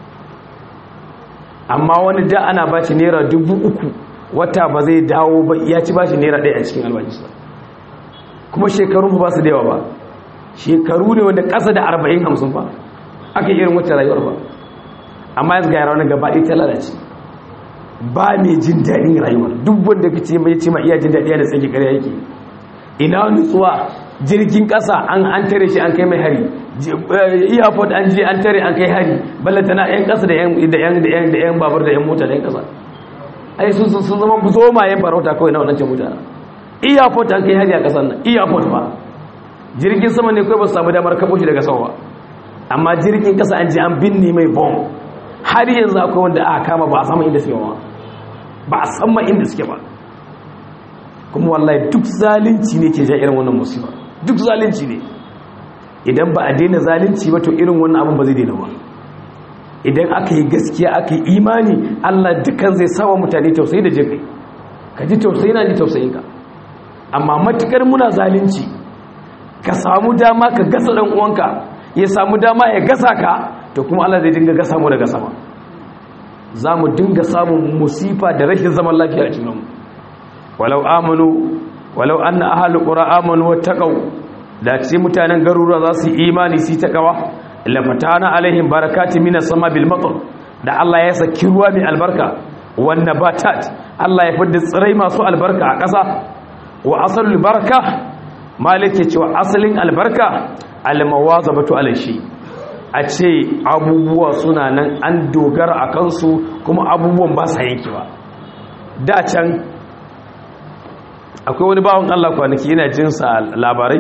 amma wani da ana ba shi naira dubu uku wata ba zai dawo ba ya ci ba shi naira ɗaya a cikin albashinsa kuma shekaru ba su da yawa ba shekaru ne wanda ƙasa da arba'in hamsin ba aka yi irin wata rayuwar ba amma yanzu ga yara wani gaba ɗaya ta lalace ba mai jin daɗin rayuwar duk wanda ka ce mai ce ma iya jin daɗi da tsaki ƙarya yake ina nutsuwa jirgin ƙasa an an tare shi an kai mai hari airport an je an tare an kai hari ballanta na yan ƙasa da yan da yan da yan da yan babur da yan mota da yan ƙasa ai sun sun sun zama zoma yan farauta kawai na wadancan mutane airport an kai hari a ƙasar nan airport ba jirgin sama ne kawai ba su samu damar kabo shi daga sama ba amma jirgin ƙasa an je an binne mai bomb har yanzu akwai wanda aka kama ba a sama inda suke ba ba a sama inda suke ba kuma wallahi duk zalunci ne ke ja irin wannan musiba duk zalunci ne idan ba a daina zalunci ba to irin wannan abin ba zai daina ba idan aka yi gaskiya aka yi imani Allah dukkan zai sawa mutane tausayi da jinkai ka ji tausayi na ji tausayin ka amma matukar muna zalunci ka samu dama ka gasa dan uwanka ya samu dama ya gasa ka to kuma Allah zai dinga gasa mu daga sama za mu dinga samun musifa da rashin zaman lafiya a cikin mu walau amanu walau anna ahlul qura amanu wattaqau da ce mutanen garuruwa za su yi imani su takawa la fatana alaihim barakati minas sama bil matar da Allah ya saki ruwa mai albarka wan nabatat Allah ya fidda tsirai masu albarka a ƙasa wa asalul baraka malike cewa asalin albarka al mawazabatu alaishi a ce abubuwa suna nan an dogara a kansu kuma abubuwan ba sa yankewa da can akwai wani bawon Allah kwanaki yana jinsa labarai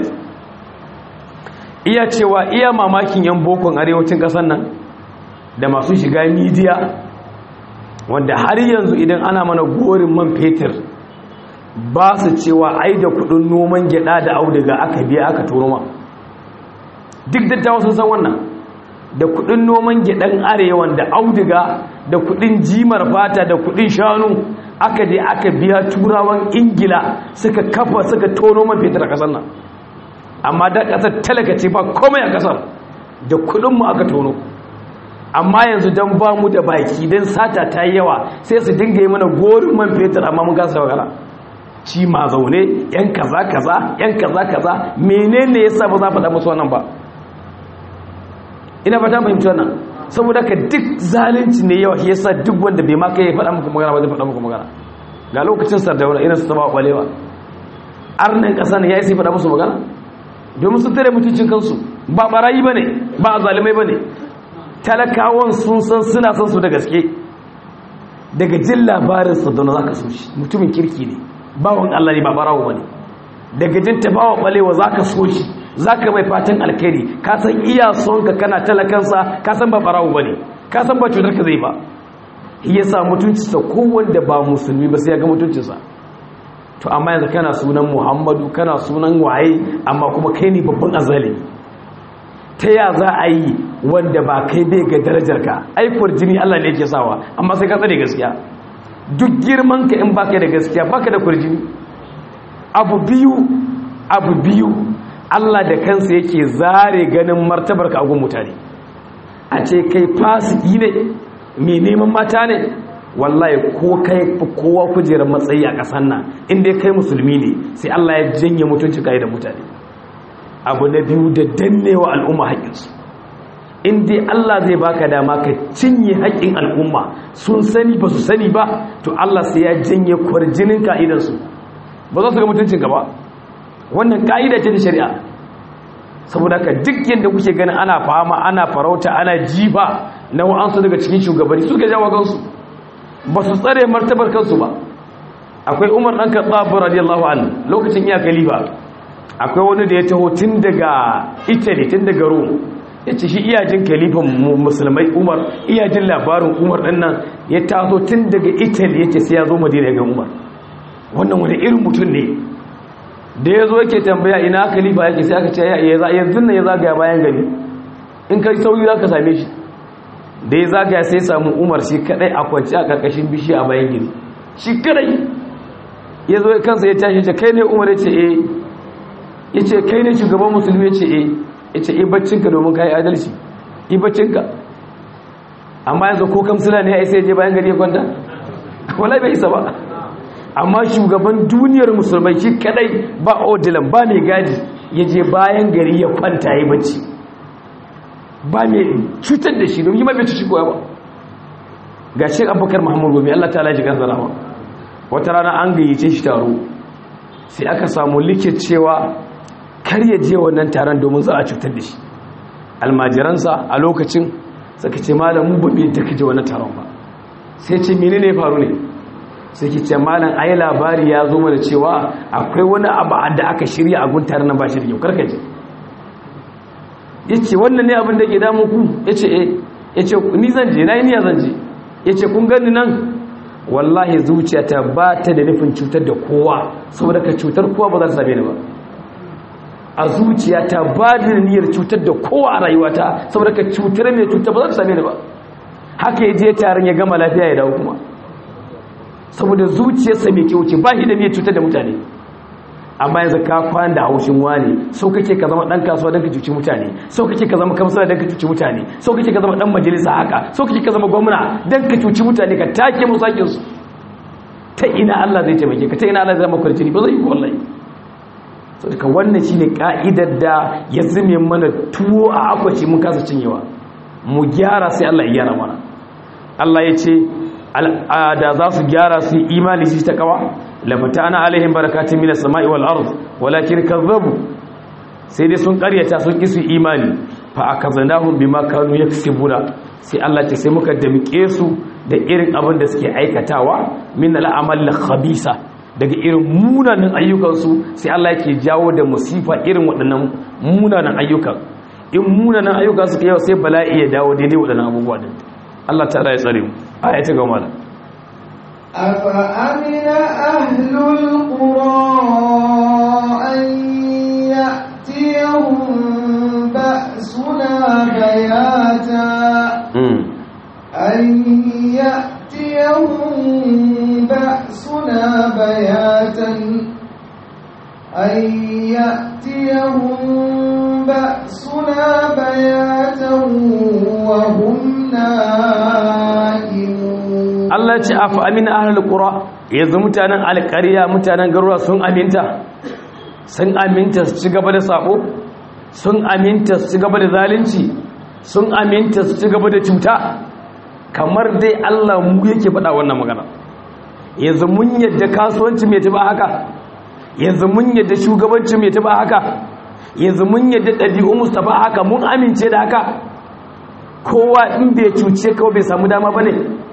iya cewa iya mamakin yan bokon arewacin ƙasar nan da masu shiga midiya wanda har yanzu idan ana mana gorin man fetur ba su cewa ai da kudin noman gyada da auduga aka biya aka turo ma duk dattawa sun san wannan da kudin noman gyadan arewan da auduga da kudin jimar fata da kudin shanu aka je aka biya turawan ingila suka kafa suka tono man fetur a kasar nan amma da kasar talaka ce ba komai a kasar da kudinmu aka tono amma yanzu don ba mu da baki don sata ta yi yawa sai su dinga yi mana gorin man fetur amma mun kasa wakala ci ma zaune yan kaza kaza yan kaza kaza menene yasa ba za faɗa musu wannan ba ina fata fahimci wannan saboda ka duk zalunci ne yawa shi yasa duk wanda bai ma kai faɗa muku magana ba zai faɗa muku magana ga lokacin sardauna irin su taba kwalewa arnin ƙasa ne ya yi faɗa musu magana domin su tare mutuncin kansu ba barayi ba ne ba a zalimai ba ne talakawan sun san suna san su da gaske daga jin labarin sardauna za ka so shi mutumin kirki ne bawan allah ne ba barawo ba ne daga jin tabawa kwalewa za ka so shi za ka mai fatan alkhairi ka san iya son ka kana talakansa ka san ba barawo ba ne ka san ba cutar ka zai ba ya sa mutuncinsa kowanda ba musulmi ba sai ya ga mutuncinsa to amma yanzu kana sunan muhammadu kana sunan waye amma kuma kai ne babban azali ta ya za a yi wanda ba kai bai ga darajar ka aikwar jini allah ne yake sawa amma sai ka tsare gaskiya duk girman ka in baka da gaskiya baka da kurjini abu biyu abu biyu Allah da kansa yake zare ganin martabar ka agun mutane a ce kai fasiki ne mai neman mata ne wallahi ko kai kowa kujerar matsayi a ƙasan nan inda kai musulmi ne sai Allah ya janye mutunci kai da mutane abu na biyu da dannewa al'umma haƙƙinsu in dai Allah zai baka dama ka cinye haƙƙin al'umma sun sani ba su sani ba to Allah sai ya janye kwarjinin ka'idansu ba za su ga mutuncinka ba wannan ka'ida ce ta shari'a saboda ka duk yadda kuke ganin ana fama ana farauta ana jifa na wa'ansu daga cikin shugabanni suka jawo kansu ba su tsare martabar kansu ba akwai umar ɗan katsabu radiyallahu an lokacin iya kalifa akwai wani da ya taho tun daga italy tun daga rome ya ce shi iyajin kalifan musulmai umar iyajin labarin umar ɗan nan ya taso tun daga italy ya ce sai ya zo madina ga umar wannan wani irin mutum ne da ya zo yake tambaya ina khalifa yake sai aka ce yanzu nan ya zagaya bayan gari in kai sauyi za ka same shi da ya zagaya sai samu umar shi kadai a kwanci a karkashin bishi a bayan gini shi kadai ya zo kansa ya tashi ce kai ne umar ya ce eh ya ce kai ne shugaban musulmi ya ce eh ya ce eh baccinka domin ka yi adalci yi baccinka amma yanzu ko kamsila ne ya isa ya je bayan gari ya kwanta wala bai isa ba amma shugaban duniyar musulmai shi kadai ba odilan ba mai gadi ya je bayan gari ya kwanta ya bacci ba mai cutar da shi domin yi mafi cuci koya ba ga shi abubakar muhammadu gobe allah ta alaji kan zarawa wata rana an gayyace shi taro sai aka samu likit cewa kar ya je wannan taron domin za a cutar da shi almajiransa a lokacin suka ce malamu ba bai take je wannan taron ba sai ce mene ne faru ne sai ki ce malam ayi labari ya zo mana cewa akwai wani abu da aka shirya a guntar nan ba shi da kyau karkaje yace wannan ne abin da ke damu ku yace eh yace ni zan je nayi niyya zan je yace kun gani nan wallahi zuciyata ba ta da nufin cutar da kowa saboda ka cutar kowa ba za ta same ni ba a zuciyata ba da niyyar cutar da kowa a rayuwata saboda ka cutar mai cutar ba za ta same ni ba haka ya je taron ya gama lafiya ya dawo kuma saboda zuciyarsa mai kyau ce ba shi da niyyar cutar da mutane amma yanzu ka kwan da haushin wani so kake ka zama dan kasuwa don ka cuci mutane so kake ka zama kamsala don ka cuci mutane so kake ka zama dan majalisa haka so kake ka zama gwamna don ka cuci mutane ka take musu hakin su ta ina Allah zai taimake ka ta ina Allah zai maka kwarjini ba zai yi wallahi so daga wannan shine ka'idar da ya zame mana tuwo a akwaci mun kasa cinyewa mu gyara sai Allah ya gyara mana Allah ya ce da za su gyara su imani shi ta kawa lafata ana alaihim barakatun minas sama'i wal ard walakin kazzabu sai dai sun karyata sun ki su imani fa akazanahum bima kanu yaksibuna sai Allah ce sai muka damike su da irin abin da suke aikatawa min al'amal khabisa daga irin munanan ayyukansu sai Allah yake jawo da musifa irin waɗannan munanan ayyukan in munanan ayyuka suka yau sai bala'i ya dawo daidai waɗannan abubuwa din Allah ta'ala ya tsare mu aya ta gama da أفأمن أهل القرى أن يأتيهم بأسنا بياتا أن يأتيهم بأسنا بياتا أن يأتيهم بأسنا بياتا وهم نائمون Allah ce afa amina ahlul qura yanzu mutanen alƙarya mutanen garuruwa sun aminta sun aminta su ci gaba da sabo sun aminta su ci gaba da zalunci sun aminta su ci gaba da cuta kamar dai Allah mu yake faɗa wannan magana yanzu mun yadda kasuwanci mai taba haka yanzu mun yadda shugabanci mai taba haka yanzu mun yadda ɗabi'u mustafa haka mun amince da haka kowa in bai cuce kawai bai samu dama bane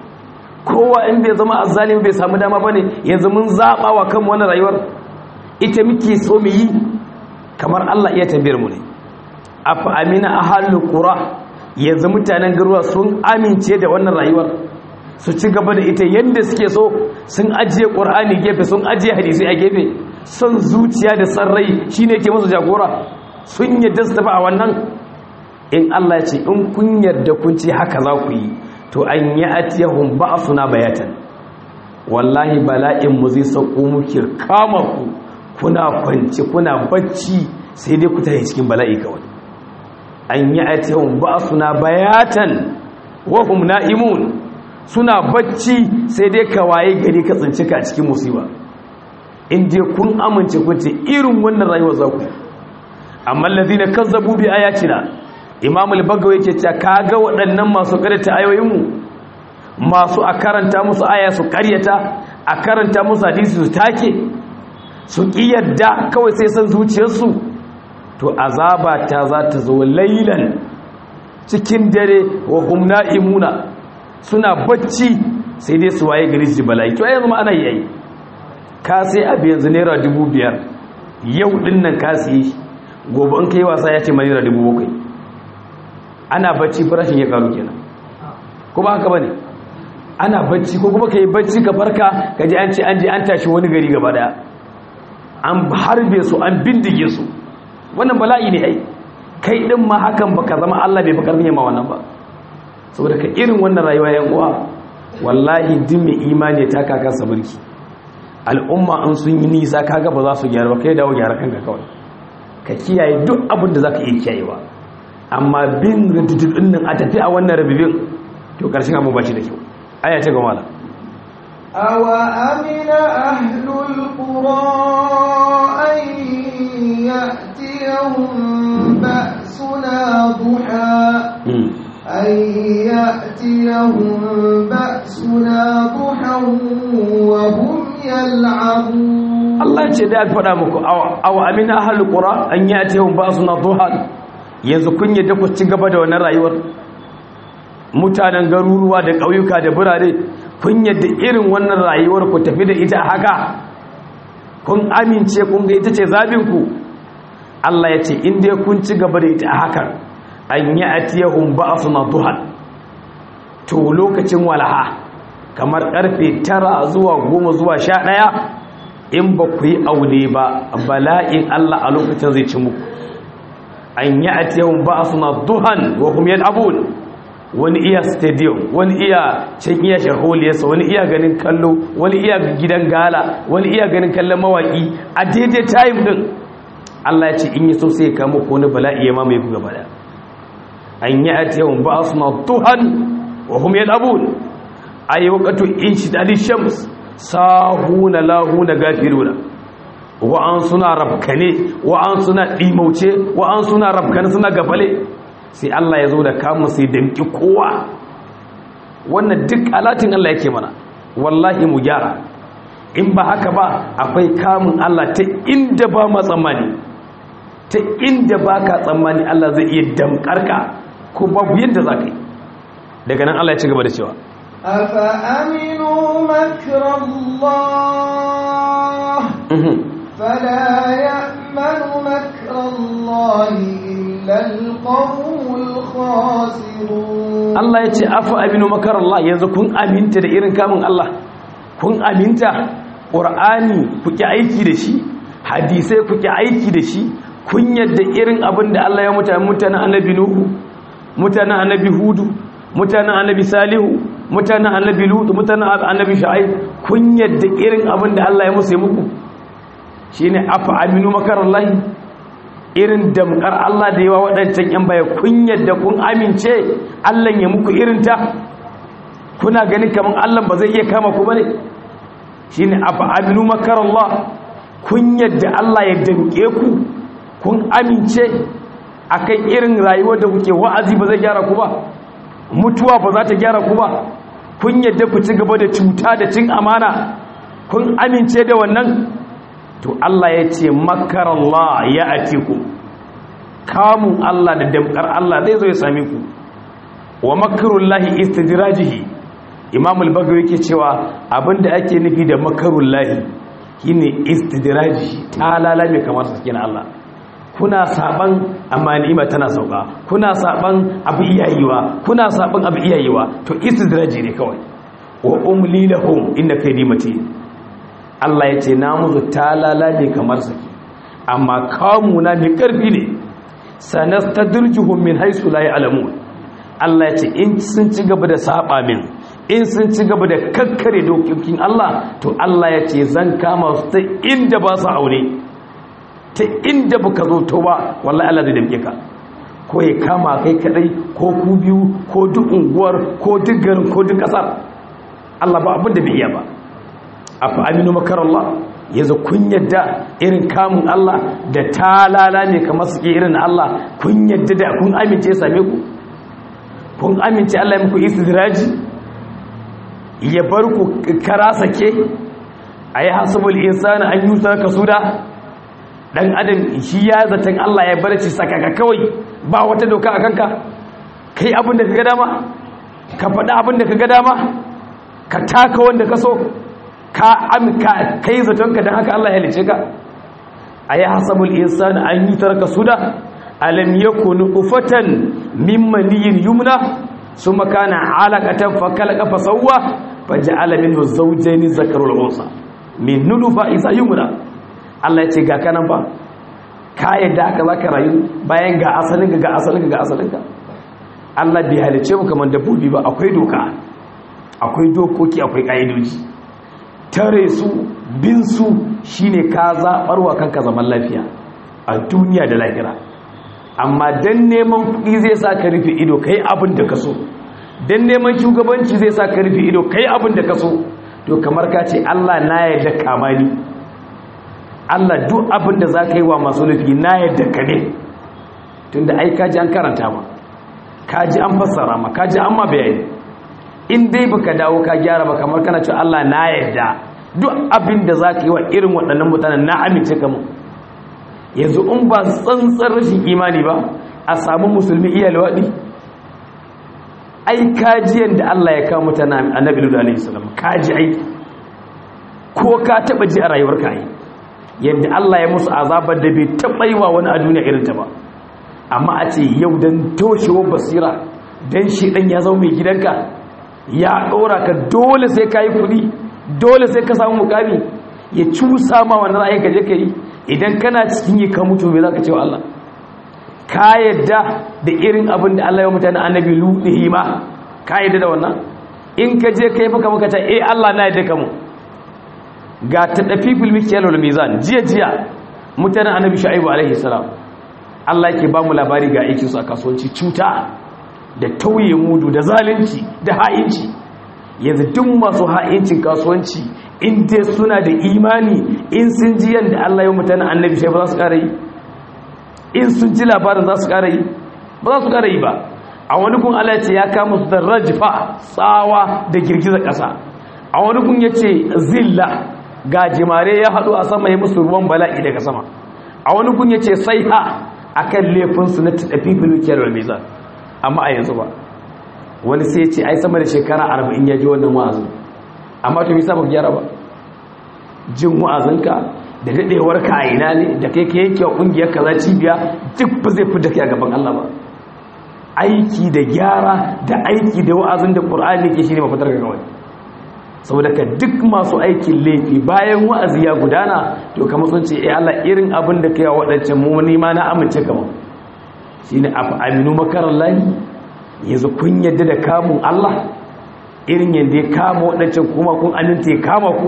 kowa in bai zama azzalimi bai samu dama bane yanzu mun zaba wa kanmu wannan rayuwar ita muke so mu yi kamar Allah iya tambayar mu ne afa amina ahlul qura yanzu mutanen garuwa sun amince da wannan rayuwar su ci gaba da ita yadda suke so sun ajiye qur'ani gefe sun ajiye hadisi a gefe son zuciya da sarrai shine ke musu jagora sun yadda su tafi a wannan in Allah ya ce in kun yarda kun ce haka za ku yi to an yi atiyahun ba suna bayatan wallahi bala'in mu zai sauko muke kama ku kuna kwanci kuna bacci sai dai ku tafi cikin bala'i kawai an yi atiyahun ba suna bayatan wahum na'imun suna bacci sai dai ka waye gari ka tsinci ka cikin musiba in dai kun amince kun ce irin wannan rayuwar za ku amma allazina kazzabu bi ayatina imam al-bagawi yake cewa kaga waɗannan masu karanta ayoyinmu masu a karanta musu aya su karyata a karanta musu hadisi su take su kiyarda kawai sai san zuciyarsu to azaba ta za ta zo lailan cikin dare wa hum na'imuna suna bacci sai dai su waye gari su bala'i to yanzu ma ana yi ka sai abu yanzu naira dubu biyar yau din nan ka siye gobe in kai wasa ya ce ma naira dubu bakwai ana bacci farashin ya karu kenan ko ba haka bane ana bacci ko kuma kai bacci ka farka ka ji an ce an je an tashi wani gari gaba daya an harbe su an bindige su wannan bala'i ne ai kai din ma hakan baka zama Allah bai bakar ma wannan ba saboda ka irin wannan rayuwa yan uwa wallahi duk mai imani ta kakansa mulki al'umma an sun yi nisa kaga ba za su gyara ba kai dawo gyara kanka kawai ka kiyaye duk abin da za ka iya kiyayewa amma bin rududun nan a tafi a wannan rabibin to ƙarshen abu ba shi da kyau aya ta gama da awa amina ahlul qura an ya'tiyahum ba'suna duha أن يأتيهم بأسنا ضحى وهم يلعبون الله ce da aka faɗa muku aw amina ahlul qura an yatihum ba'suna duhan yanzu kun yadda ku ci gaba da wannan rayuwar mutanen garuruwa da ƙauyuka da birane kun yadda irin wannan rayuwar ku tafi da ita haka kun amince kun ga ita ce zabin ku Allah ya ce in dai kun ci gaba da ita haka an yi atiyahun ba su na duhan to lokacin walaha kamar karfe tara zuwa goma zuwa sha ɗaya in ba ku yi aure ba bala'in Allah a lokacin zai ci muku an yi atiyahun ba su na duhan wa kuma yin abun wani iya stadium wani iya can iya shaholiyarsa wani iya ganin kallo wani iya gidan gala wani iya ganin kallon mawaƙi a daidai time din Allah ya ce in yi so sai ya kama ko wani bala'i ya mamaye ku gaba da an yi a tiyawun ba su na tuhan wa hum yal'abun ay waqtu inshidadi shams sahuna lahuna gafiruna wa an suna rabkane wa an suna dimauce wa an suna rabkane suna gafale sai Allah ya zo da kamun sai damki kowa wannan duk alatin Allah yake mana wallahi mu gyara in ba haka ba akwai kamun Allah ta inda ba ma tsammani ta inda ba ka tsammani Allah zai iya damkarka ko babu yadda za ka yi daga nan Allah ya ci gaba da cewa afa aminu makrallah fala ya'manu makrallahi illa alqawmul khasirun Allah ya ce afa aminu makarallah yanzu kun aminta da irin kamun Allah kun aminta qur'ani kuke aiki da shi hadisai kuke aiki da shi kun yadda irin abin da Allah ya mutane mutanen annabi nuhu mutanen annabi hudu mutanen annabi salihu mutanen annabi lutu mutanen annabi sha'ib kun yadda irin abin da Allah ya musu muku shine afa aminu makarallahi irin damkar Allah da yawa waɗancan yan baya kun yadda kun amince Allah ya muku irin ta kuna ganin kaman Allah ba zai iya kama ku bane shine afa aminu makarallah kun yadda Allah ya danke ku kun amince akan irin rayuwar da kuke wa'azi ba zai gyara ku ba mutuwa ba za ta gyara ku ba kun yadda ku ci gaba da cuta da cin amana kun amince da wannan to Allah ya ce makarallah ya atiku kamun Allah da damkar Allah zai zo ya same ku wa makarullahi istidrajihi imam al-bagawi yake cewa abinda ake nufi da makarullahi shine istidrajihi ta lalame kamar sakin Allah kuna saban amma ni'ima tana sauka kuna saban abu iyayewa kuna saban abu iyayewa to istidraji ne kawai wa umli lahum inna kaydi mati Allah ya ce na musu talala ne kamar saki amma kamuna mai karfi ne sanastadrijuhum min haythu la ya'lamun Allah ya ce in sun ci gaba da saba min in sun ci gaba da kakkare dokokin Allah to Allah ya ce zan kama su ta inda ba su aure ta inda baka zo to ba wallahi Allah zai damke ka ko ya kama kai kadai ko ku biyu ko duk unguwar ko duk garin ko duk kasar Allah ba abin da bai iya ba afa aminu makarallah yanzu kun yadda irin kamun Allah da talala ne kamar suke irin Allah kun yadda da kun amince same ku kun amince Allah ya muku istidraji ya bar ku kara sake ayi hasabul insani an yusa kasuda dan adam shi ya zaton Allah ya barci sakaka kawai ba wata doka a kanka kai abin da kaga dama ka faɗa abin da kaga dama ka taka wanda ka so ka amka kai zatonka dan haka Allah ya halice ka ayi hasabul insani an yutarka suda alam yakunu ufatan mimman yumna summa kana alaqatan fakalqa fasawwa faja'ala minhu zawjayn zakarul unsa min nulufa isa yumna Allah ya ce ga kanan ba ka yadda aka zaka rayu bayan ga asalinka ga asalinka ga asalinka Allah bai halice mu kamar dabbobi ba akwai doka akwai dokoki akwai ka'idoji tare su bin su shine ka zaɓarwa kanka zaman lafiya a duniya da lahira amma dan neman kuɗi zai sa ka rufe ido kai abin da ka so dan neman shugabanci zai sa ka rufe ido kai abin da ka so to kamar ka ce Allah na yarda kama ni Allah duk abin da za ka yi wa masu nufi na yarda ka ne tunda ai kaji an karanta ma kaji an fassara ma kaji an ma bayani in dai baka dawo ka gyara ba kamar kana cewa Allah na yarda duk abin da za ka yi wa irin waɗannan mutanen na amince ka mu yanzu in ba tsantsar rashin imani ba a samu musulmi iya lawaɗi ai kajiyan da Allah ya kawo mutane annabi Lut alaihi salam kaji ai ko ka taba ji a rayuwarka ai yadda Allah ya musu azabar da bai taba yi wa wani a duniya irin ta ba amma a ce yau dan toshewar basira dan shi dan ya zama mai gidanka ya ɗora ka dole sai ka yi kuɗi dole sai ka samu mukami ya cusa ma wannan ra'ayin ka je ka yi idan kana cikin yi ka mutu me za ka ce wa Allah ka yadda da irin abin da Allah ya mutane annabi ludihi ma ka yadda da wannan in ka je kai maka maka ta eh Allah na yadda ka mu ga ta dafi fil mikyal wal mizan jiya jiya mutanen annabi shu'aibu alaihi salam Allah yake ba mu labari ga aikin su a kasuwanci cuta da tauye mudu da zalunci da ha'inci yanzu duk masu ha'incin kasuwanci in dai suna da imani in sun ji yanda Allah ya mutane annabi sai ba za su kare yi in sun ji labarin za su kare yi ba za su kare yi ba a wani kun Allah ce ya kama su da rajfa tsawa da girgizar ƙasa a wani kun yace zilla ga jimare ya haɗu a sama ya musu ruwan bala'i daga sama a wani kun yace saiha akan laifin su na tafi filukiyar wal mizan amma a yanzu ba wani sai ce ai sama da shekara 40 ya ji wannan wa'azin amma to bisa ba gyara ba jin wa'azinka da dadewar ka a ina ne da kai ka yanke wa kungiyar kaza cibiya duk ba zai fita kai a gaban Allah ba aiki da gyara da aiki da wa'azin da Qur'ani ke shine mafitar ga kawai saboda ka duk masu aikin laifi bayan wa'azi ya gudana to kamar sun ce eh Allah irin abin da kai wa wadancan mu ni ma na amince kamar shine afa aminu makarallahi yanzu kun yadda da kamun Allah irin yadda ya kama waɗancan kuma kun aminta ya kama ku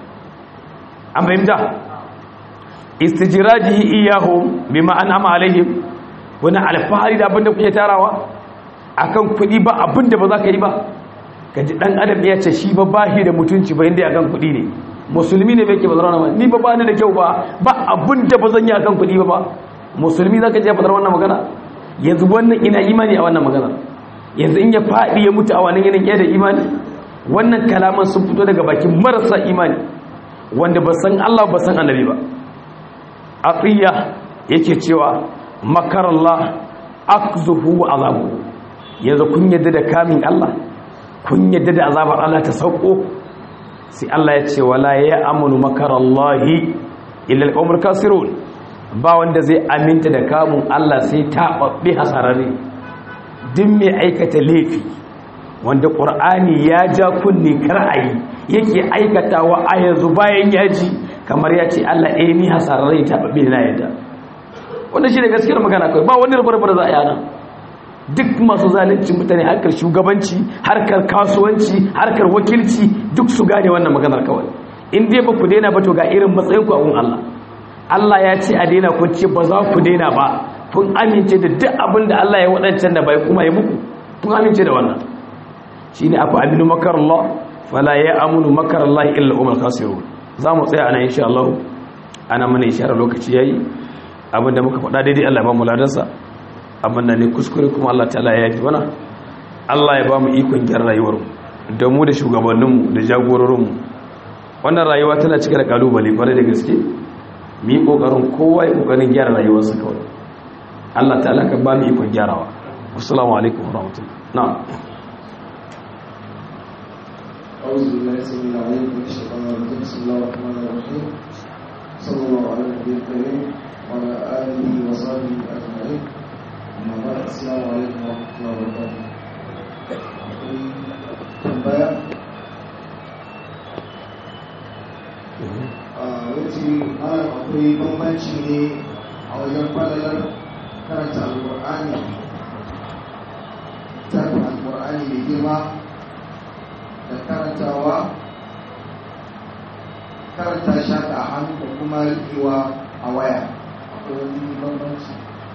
an fahimta istijirajihi iyahum bima an'ama alaihim wani alfahari da abinda kuke tarawa akan kuɗi ba abinda ba za ka yi ba kaji dan adam ya ce shi ba bahi da mutunci ba inda akan kuɗi ne musulmi ne bai ke bazara wannan ni ba ba ni da kyau ba ba abinda ba zan yi akan kuɗi ba ba musulmi za ka je bazara wannan magana yanzu wannan ina imani a wannan magana yanzu in ya faɗi ya mutu a wannan yanayin ya da imani wannan kalaman sun fito daga bakin marasa imani wanda ba san Allah ba san annabi ba atiya yake cewa makarallah akzuhu wa azabu yanzu kun yadda da kamin Allah kun yadda da azabar Allah ta sauko sai Allah ya ce wala ya amanu makarallahi illa alqawmul kasirun ba wanda zai aminta da kamun Allah sai ta babbe hasararre duk mai aikata laifi wanda ƙur'ani ya ja kunne kar'ayi yake aikatawa a yanzu bayan ya ji kamar ya ce Allah eh ni hasararre ta babbe na yadda wanda shi da gaskiyar magana kawai ba wani rubar da za a yana duk masu zalunci mutane harkar shugabanci harkar kasuwanci harkar wakilci duk su gane wannan maganar kawai in dai ba ku daina ba to ga irin matsayin ku a gun Allah Allah ya ce a daina kun ce ba za ku daina ba kun amince da duk abin da Allah ya waɗancan da bai kuma yi muku kun amince da wannan shi ne afa aminu makar Allah fala ya amunu makar Allah illa umar kasiru za mu tsaya ana insha Allah ana mana ishara lokaci yayi abin da muka faɗa daidai Allah ya ba mu ladansa abin da ne kuskure kuma Allah ta'ala ya yi mana Allah ya ba mu ikon gyara rayuwar da mu da shugabanninmu da jagororinmu wannan rayuwa tana cike da kalubale kwarai da gaske mu yi kokarin kowa ya kokarin gyara rayuwarsa kawai Allah ta'ala ka ba mu ikon gyarawa assalamu alaikum warahmatullahi na'am أعوذ بالله السميع العليم من الشيطان الرجيم بسم الله الرحمن الرحيم صلى الله على النبي الكريم وعلى آله وصحبه أجمعين أما بعد السلام عليكم ورحمة الله وبركاته tambaya a wuce ana akwai bambanci ne a wajen falalar karanta alƙur'ani ƙur'ani mai girma da karantawa karanta shaka a hannu da kuma riƙewa a waya akwai wani bambanci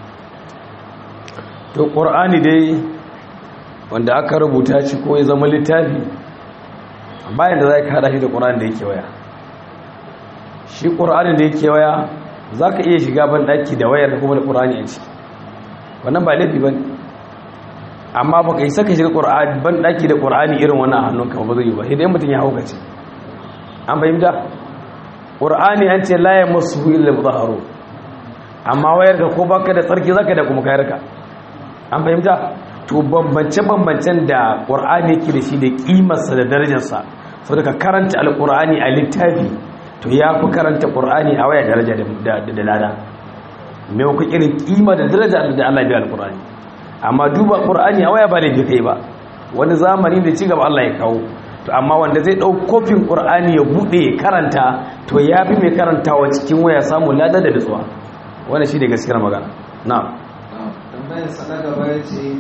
to ƙur'ani dai wanda aka rubuta shi ko ya zama littafi bayan da za ka haɗa shi da ƙur'ani da yake waya shi ƙur'ani da yake waya za ka iya shiga ban ɗaki da wayar kuma da ƙur'ani a ciki wannan ba laifi ba ne amma ba ka yi saka shiga ban ɗaki da ƙur'ani irin wannan a hannunka ba zai yi ba idan mutum ya haukace an fahimta ƙur'ani an ce laye masu illa mutaharo amma wayar ka ko baka da tsarki zaka da kuma kayar ka an fahimta to bambance-bambancen da ƙur'ani yake da shi da ƙimarsa da darajarsa sau da ka karanta alƙur'ani a littafi to ya fi karanta ƙur'ani a waya daraja da lada mai ku irin ƙima da daraja da Allah biya alƙur'ani amma duba ƙur'ani a waya ba laifi kai ba wani zamani da ci gaba Allah ya kawo to amma wanda zai ɗau kofin ƙur'ani ya buɗe ya karanta to ya fi mai karantawa cikin waya samun lada da nutsuwa wani shi ne gaskiyar magana na tambayar sa na gaba ya ce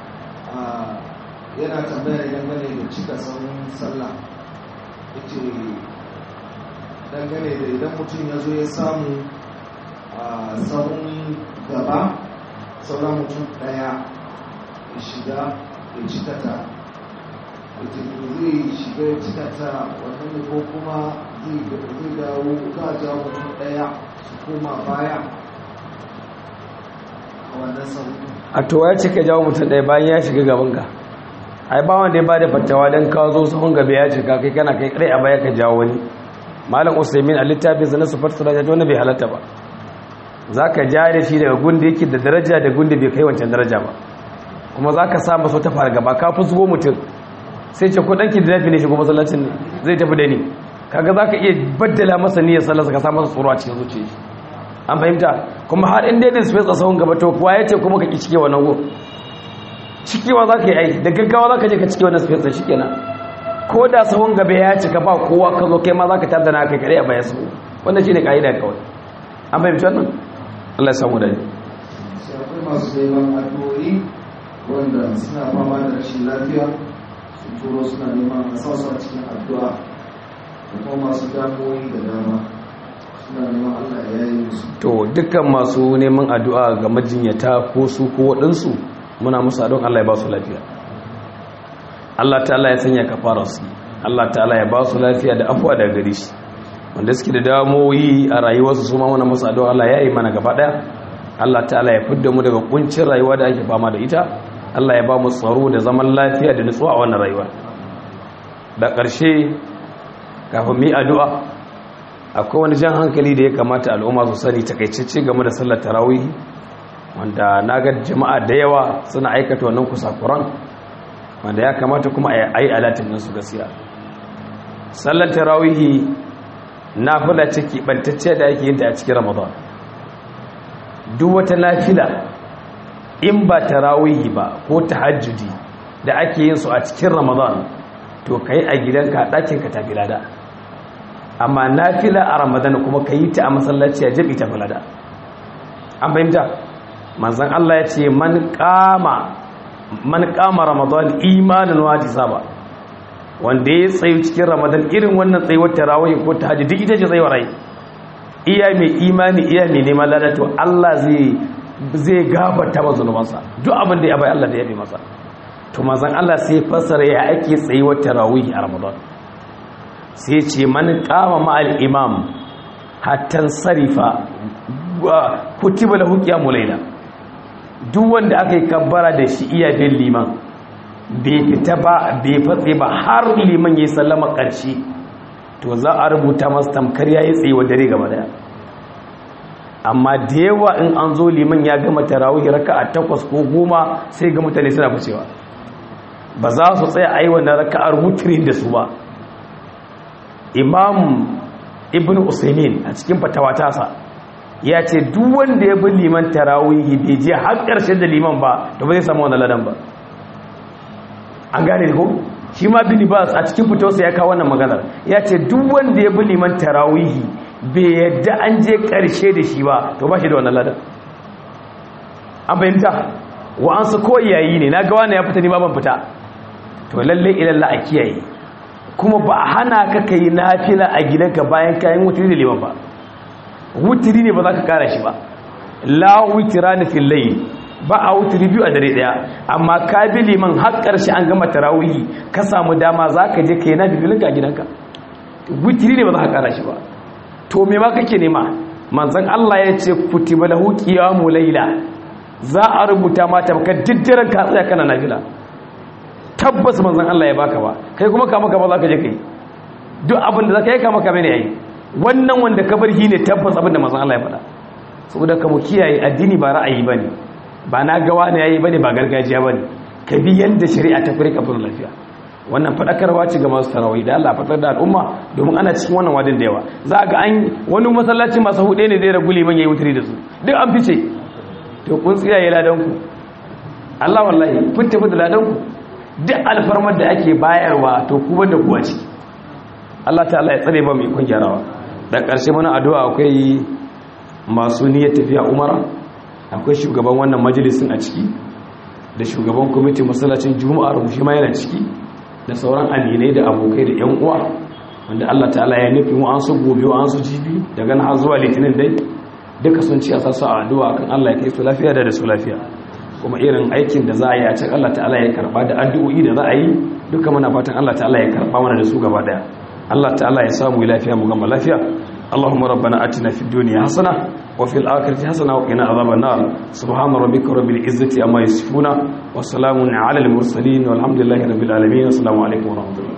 yana tambayar dangane da cika sauran sallah ya ce dangane da idan mutum ya zo ya samu a sauran gaba sauran mutum daya ya shiga ya cika ta wace zai shiga ya cika ta wannan ko kuma zai dawo za a jawo mutum daya su koma baya a wannan sauran a to ya cika jawo mutum ɗaya bayan ya shiga gabanka ai ba wanda ya ba da fatawa don kawo zo sahun gaba ya cika kai kana kai kare a baya ka jawo wani malam usaimin a littafin sa na sufar sura ta wani bai halatta ba za ka ja da shi daga gunda yake da daraja da gunda bai kai wancan daraja ba kuma za ka sa masa wata fara gaba ka fi zuwa mutum sai ce ko ɗanki da nafi ne shigo masallacin ne zai tafi da ni kaga za ka iya baddala masa niyyar sallarsa ka sa masa tsoro a cikin zuciya shi an fahimta kuma har inda yadda space a sahun gaba to kuwa ya ce kuma ka ki cike wannan gun cikewa za ka yi ai da gaggawa za ka je ka cike wannan space da shi kenan ko da sahun gaba ya cika ba kowa ka zo kai ma za ka tada na kai kare a bayan sahu wannan shi ne ka'ida kawai an fahimci wannan Allah ya samu da ni sai akwai masu neman addu'o'i wanda suna fama da rashin lafiya su turo suna neman a sa su a cikin addu'a da kuma masu damuwoyi da dama suna neman Allah ya yi musu to dukkan masu neman addu'a ga majinyata ko su ko waɗansu muna musu addu'an Allah ya ba su lafiya Allah ta'ala ya sanya kafara su Allah ta'ala ya ba su lafiya da afuwa daga gare shi wanda suke da damoyi a rayuwarsu su ma muna musu addu'a Allah ya yi mana gaba daya Allah ta'ala ya fidda mu daga kuncin rayuwa da ake fama da ita Allah ya ba mu tsaro da zaman lafiya da nutsuwa a wannan rayuwa da ƙarshe kafin mu yi addu'a akwai wani jan hankali da ya kamata al'umma su sani takaitacce game da sallar tarawih wanda na ga jama'a da yawa suna aikata wannan kusakuran wanda ya kamata kuma a yi alatin nan su gaskiya sallar tarawih na fula ciki bantacce da ake yin ta a cikin ramadan duk wata nafila in ba tarawih ba ko tahajjudi da ake yin su a cikin ramadan to kai a gidanka ɗakin ka tafi lada amma nafila a ramadan kuma ka yi ta a masallaci a jabi ta falada an fahimta manzan Allah ya ce man kama man kama ramadan imanin waji saba wanda ya tsayu cikin ramadan irin wannan tsayuwar tarawih ko tahajjud duk ita ce tsayuwar rai iya mai imani iya mai neman lada to Allah zai zai gafarta masa zunubansa duk abin da ya bai Allah da ya bi masa to manzan Allah sai fassara ya ake tsayuwar tarawih a ramadan sai ce man kama ma'al imam hatan sarifa kutiba lahu qiyamul layla duk wanda aka yi kabbara da shi iya bin liman bai fita ba bai fatse ba har liman yayi sallama ƙarshe to za a rubuta masa tamkar yayi tsaye wa dare gaba daya amma da yawa in an zo liman ya gama tarawih raka'a takwas ko goma sai ga mutane suna ficewa ba za su tsaya a yi wannan raka'ar wutrin da su ba imam ibn usaimin a cikin fatawa tasa ya ce duk wanda ya bi liman tarawihi bai je har ƙarshen da liman ba da ba zai samu wani ladan ba an gane ko shi ma bin bas a cikin fitowarsa ya kawo wannan maganar ya ce duk wanda ya bi liman tarawihi bai yadda an je ƙarshe da shi ba to ba shi da wannan ladan an fahimta wa'ansu ko yayi ne na ga wani ya fita ni ba ban fita to lalle ilalla a kiyaye kuma ba a hana ka kai nafila a gidanka bayan kayan wutiri da liman ba wutiri ne ba za ka kara shi ba la wutira na fillayi ba a wutiri biyu a dare daya amma ka bi liman har karshe an gama tarawihi ka samu dama za ka je ka yi nafifilinka a gidanka wutiri ne ba za ka kara shi ba to me ma kake nema manzon Allah ya ce kutiba lahu qiyamu layla za a rubuta mata baka diddaren ka tsaya kana nafila tabbas manzon Allah ya baka ba kai kuma ka maka ba za ka je kai duk abin da za ka yi ka maka bane yayi wannan wanda ka bar ne tabbas abin da manzon Allah ya faɗa saboda ka mu kiyaye addini ba ra'ayi bane ba na gawa ne yayi bane ba gargajiya bane ka bi yanda shari'a ta fure ka lafiya wannan fadakarwa ce ga masu tarawih da Allah fatar da al'umma domin ana cikin wannan wadin da yawa za ga an wani masallaci masu hude ne zai ragu liman yayi wutri da su duk an fice to kun tsiyaye ladan ku Allah wallahi kun tafi da ladan ku duk alfarmar da ake bayarwa to ku banda ku a ciki Allah ta'ala ya tsare ba mai kun gyarawa da ƙarshe mana addu'a akwai masu niyyar tafiya umara akwai shugaban wannan majalisin a ciki da shugaban kwamitin masallacin juma'ar mu shi ma yana ciki da sauran aminai da abokai da yan uwa wanda Allah ta'ala ya nufi mu an su gobe an su jibi daga nan har zuwa litinin dai duka sun ci a sasu a addu'a kan Allah ya kai su lafiya da da su lafiya kuma irin aikin da za a yi a can Allah ta'ala ya karba da addu'o'i da za a yi duka muna fatan Allah ta'ala ya karba mana da su gaba daya Allah ta'ala ya samu lafiya mu gama lafiya اللهم ربنا اتنا في الدنيا حسنه وفي الاخره حسنه وقنا عذاب النار سبحان ربك رب العزه عما يصفون وسلام على المرسلين والحمد لله رب العالمين السلام عليكم ورحمه الله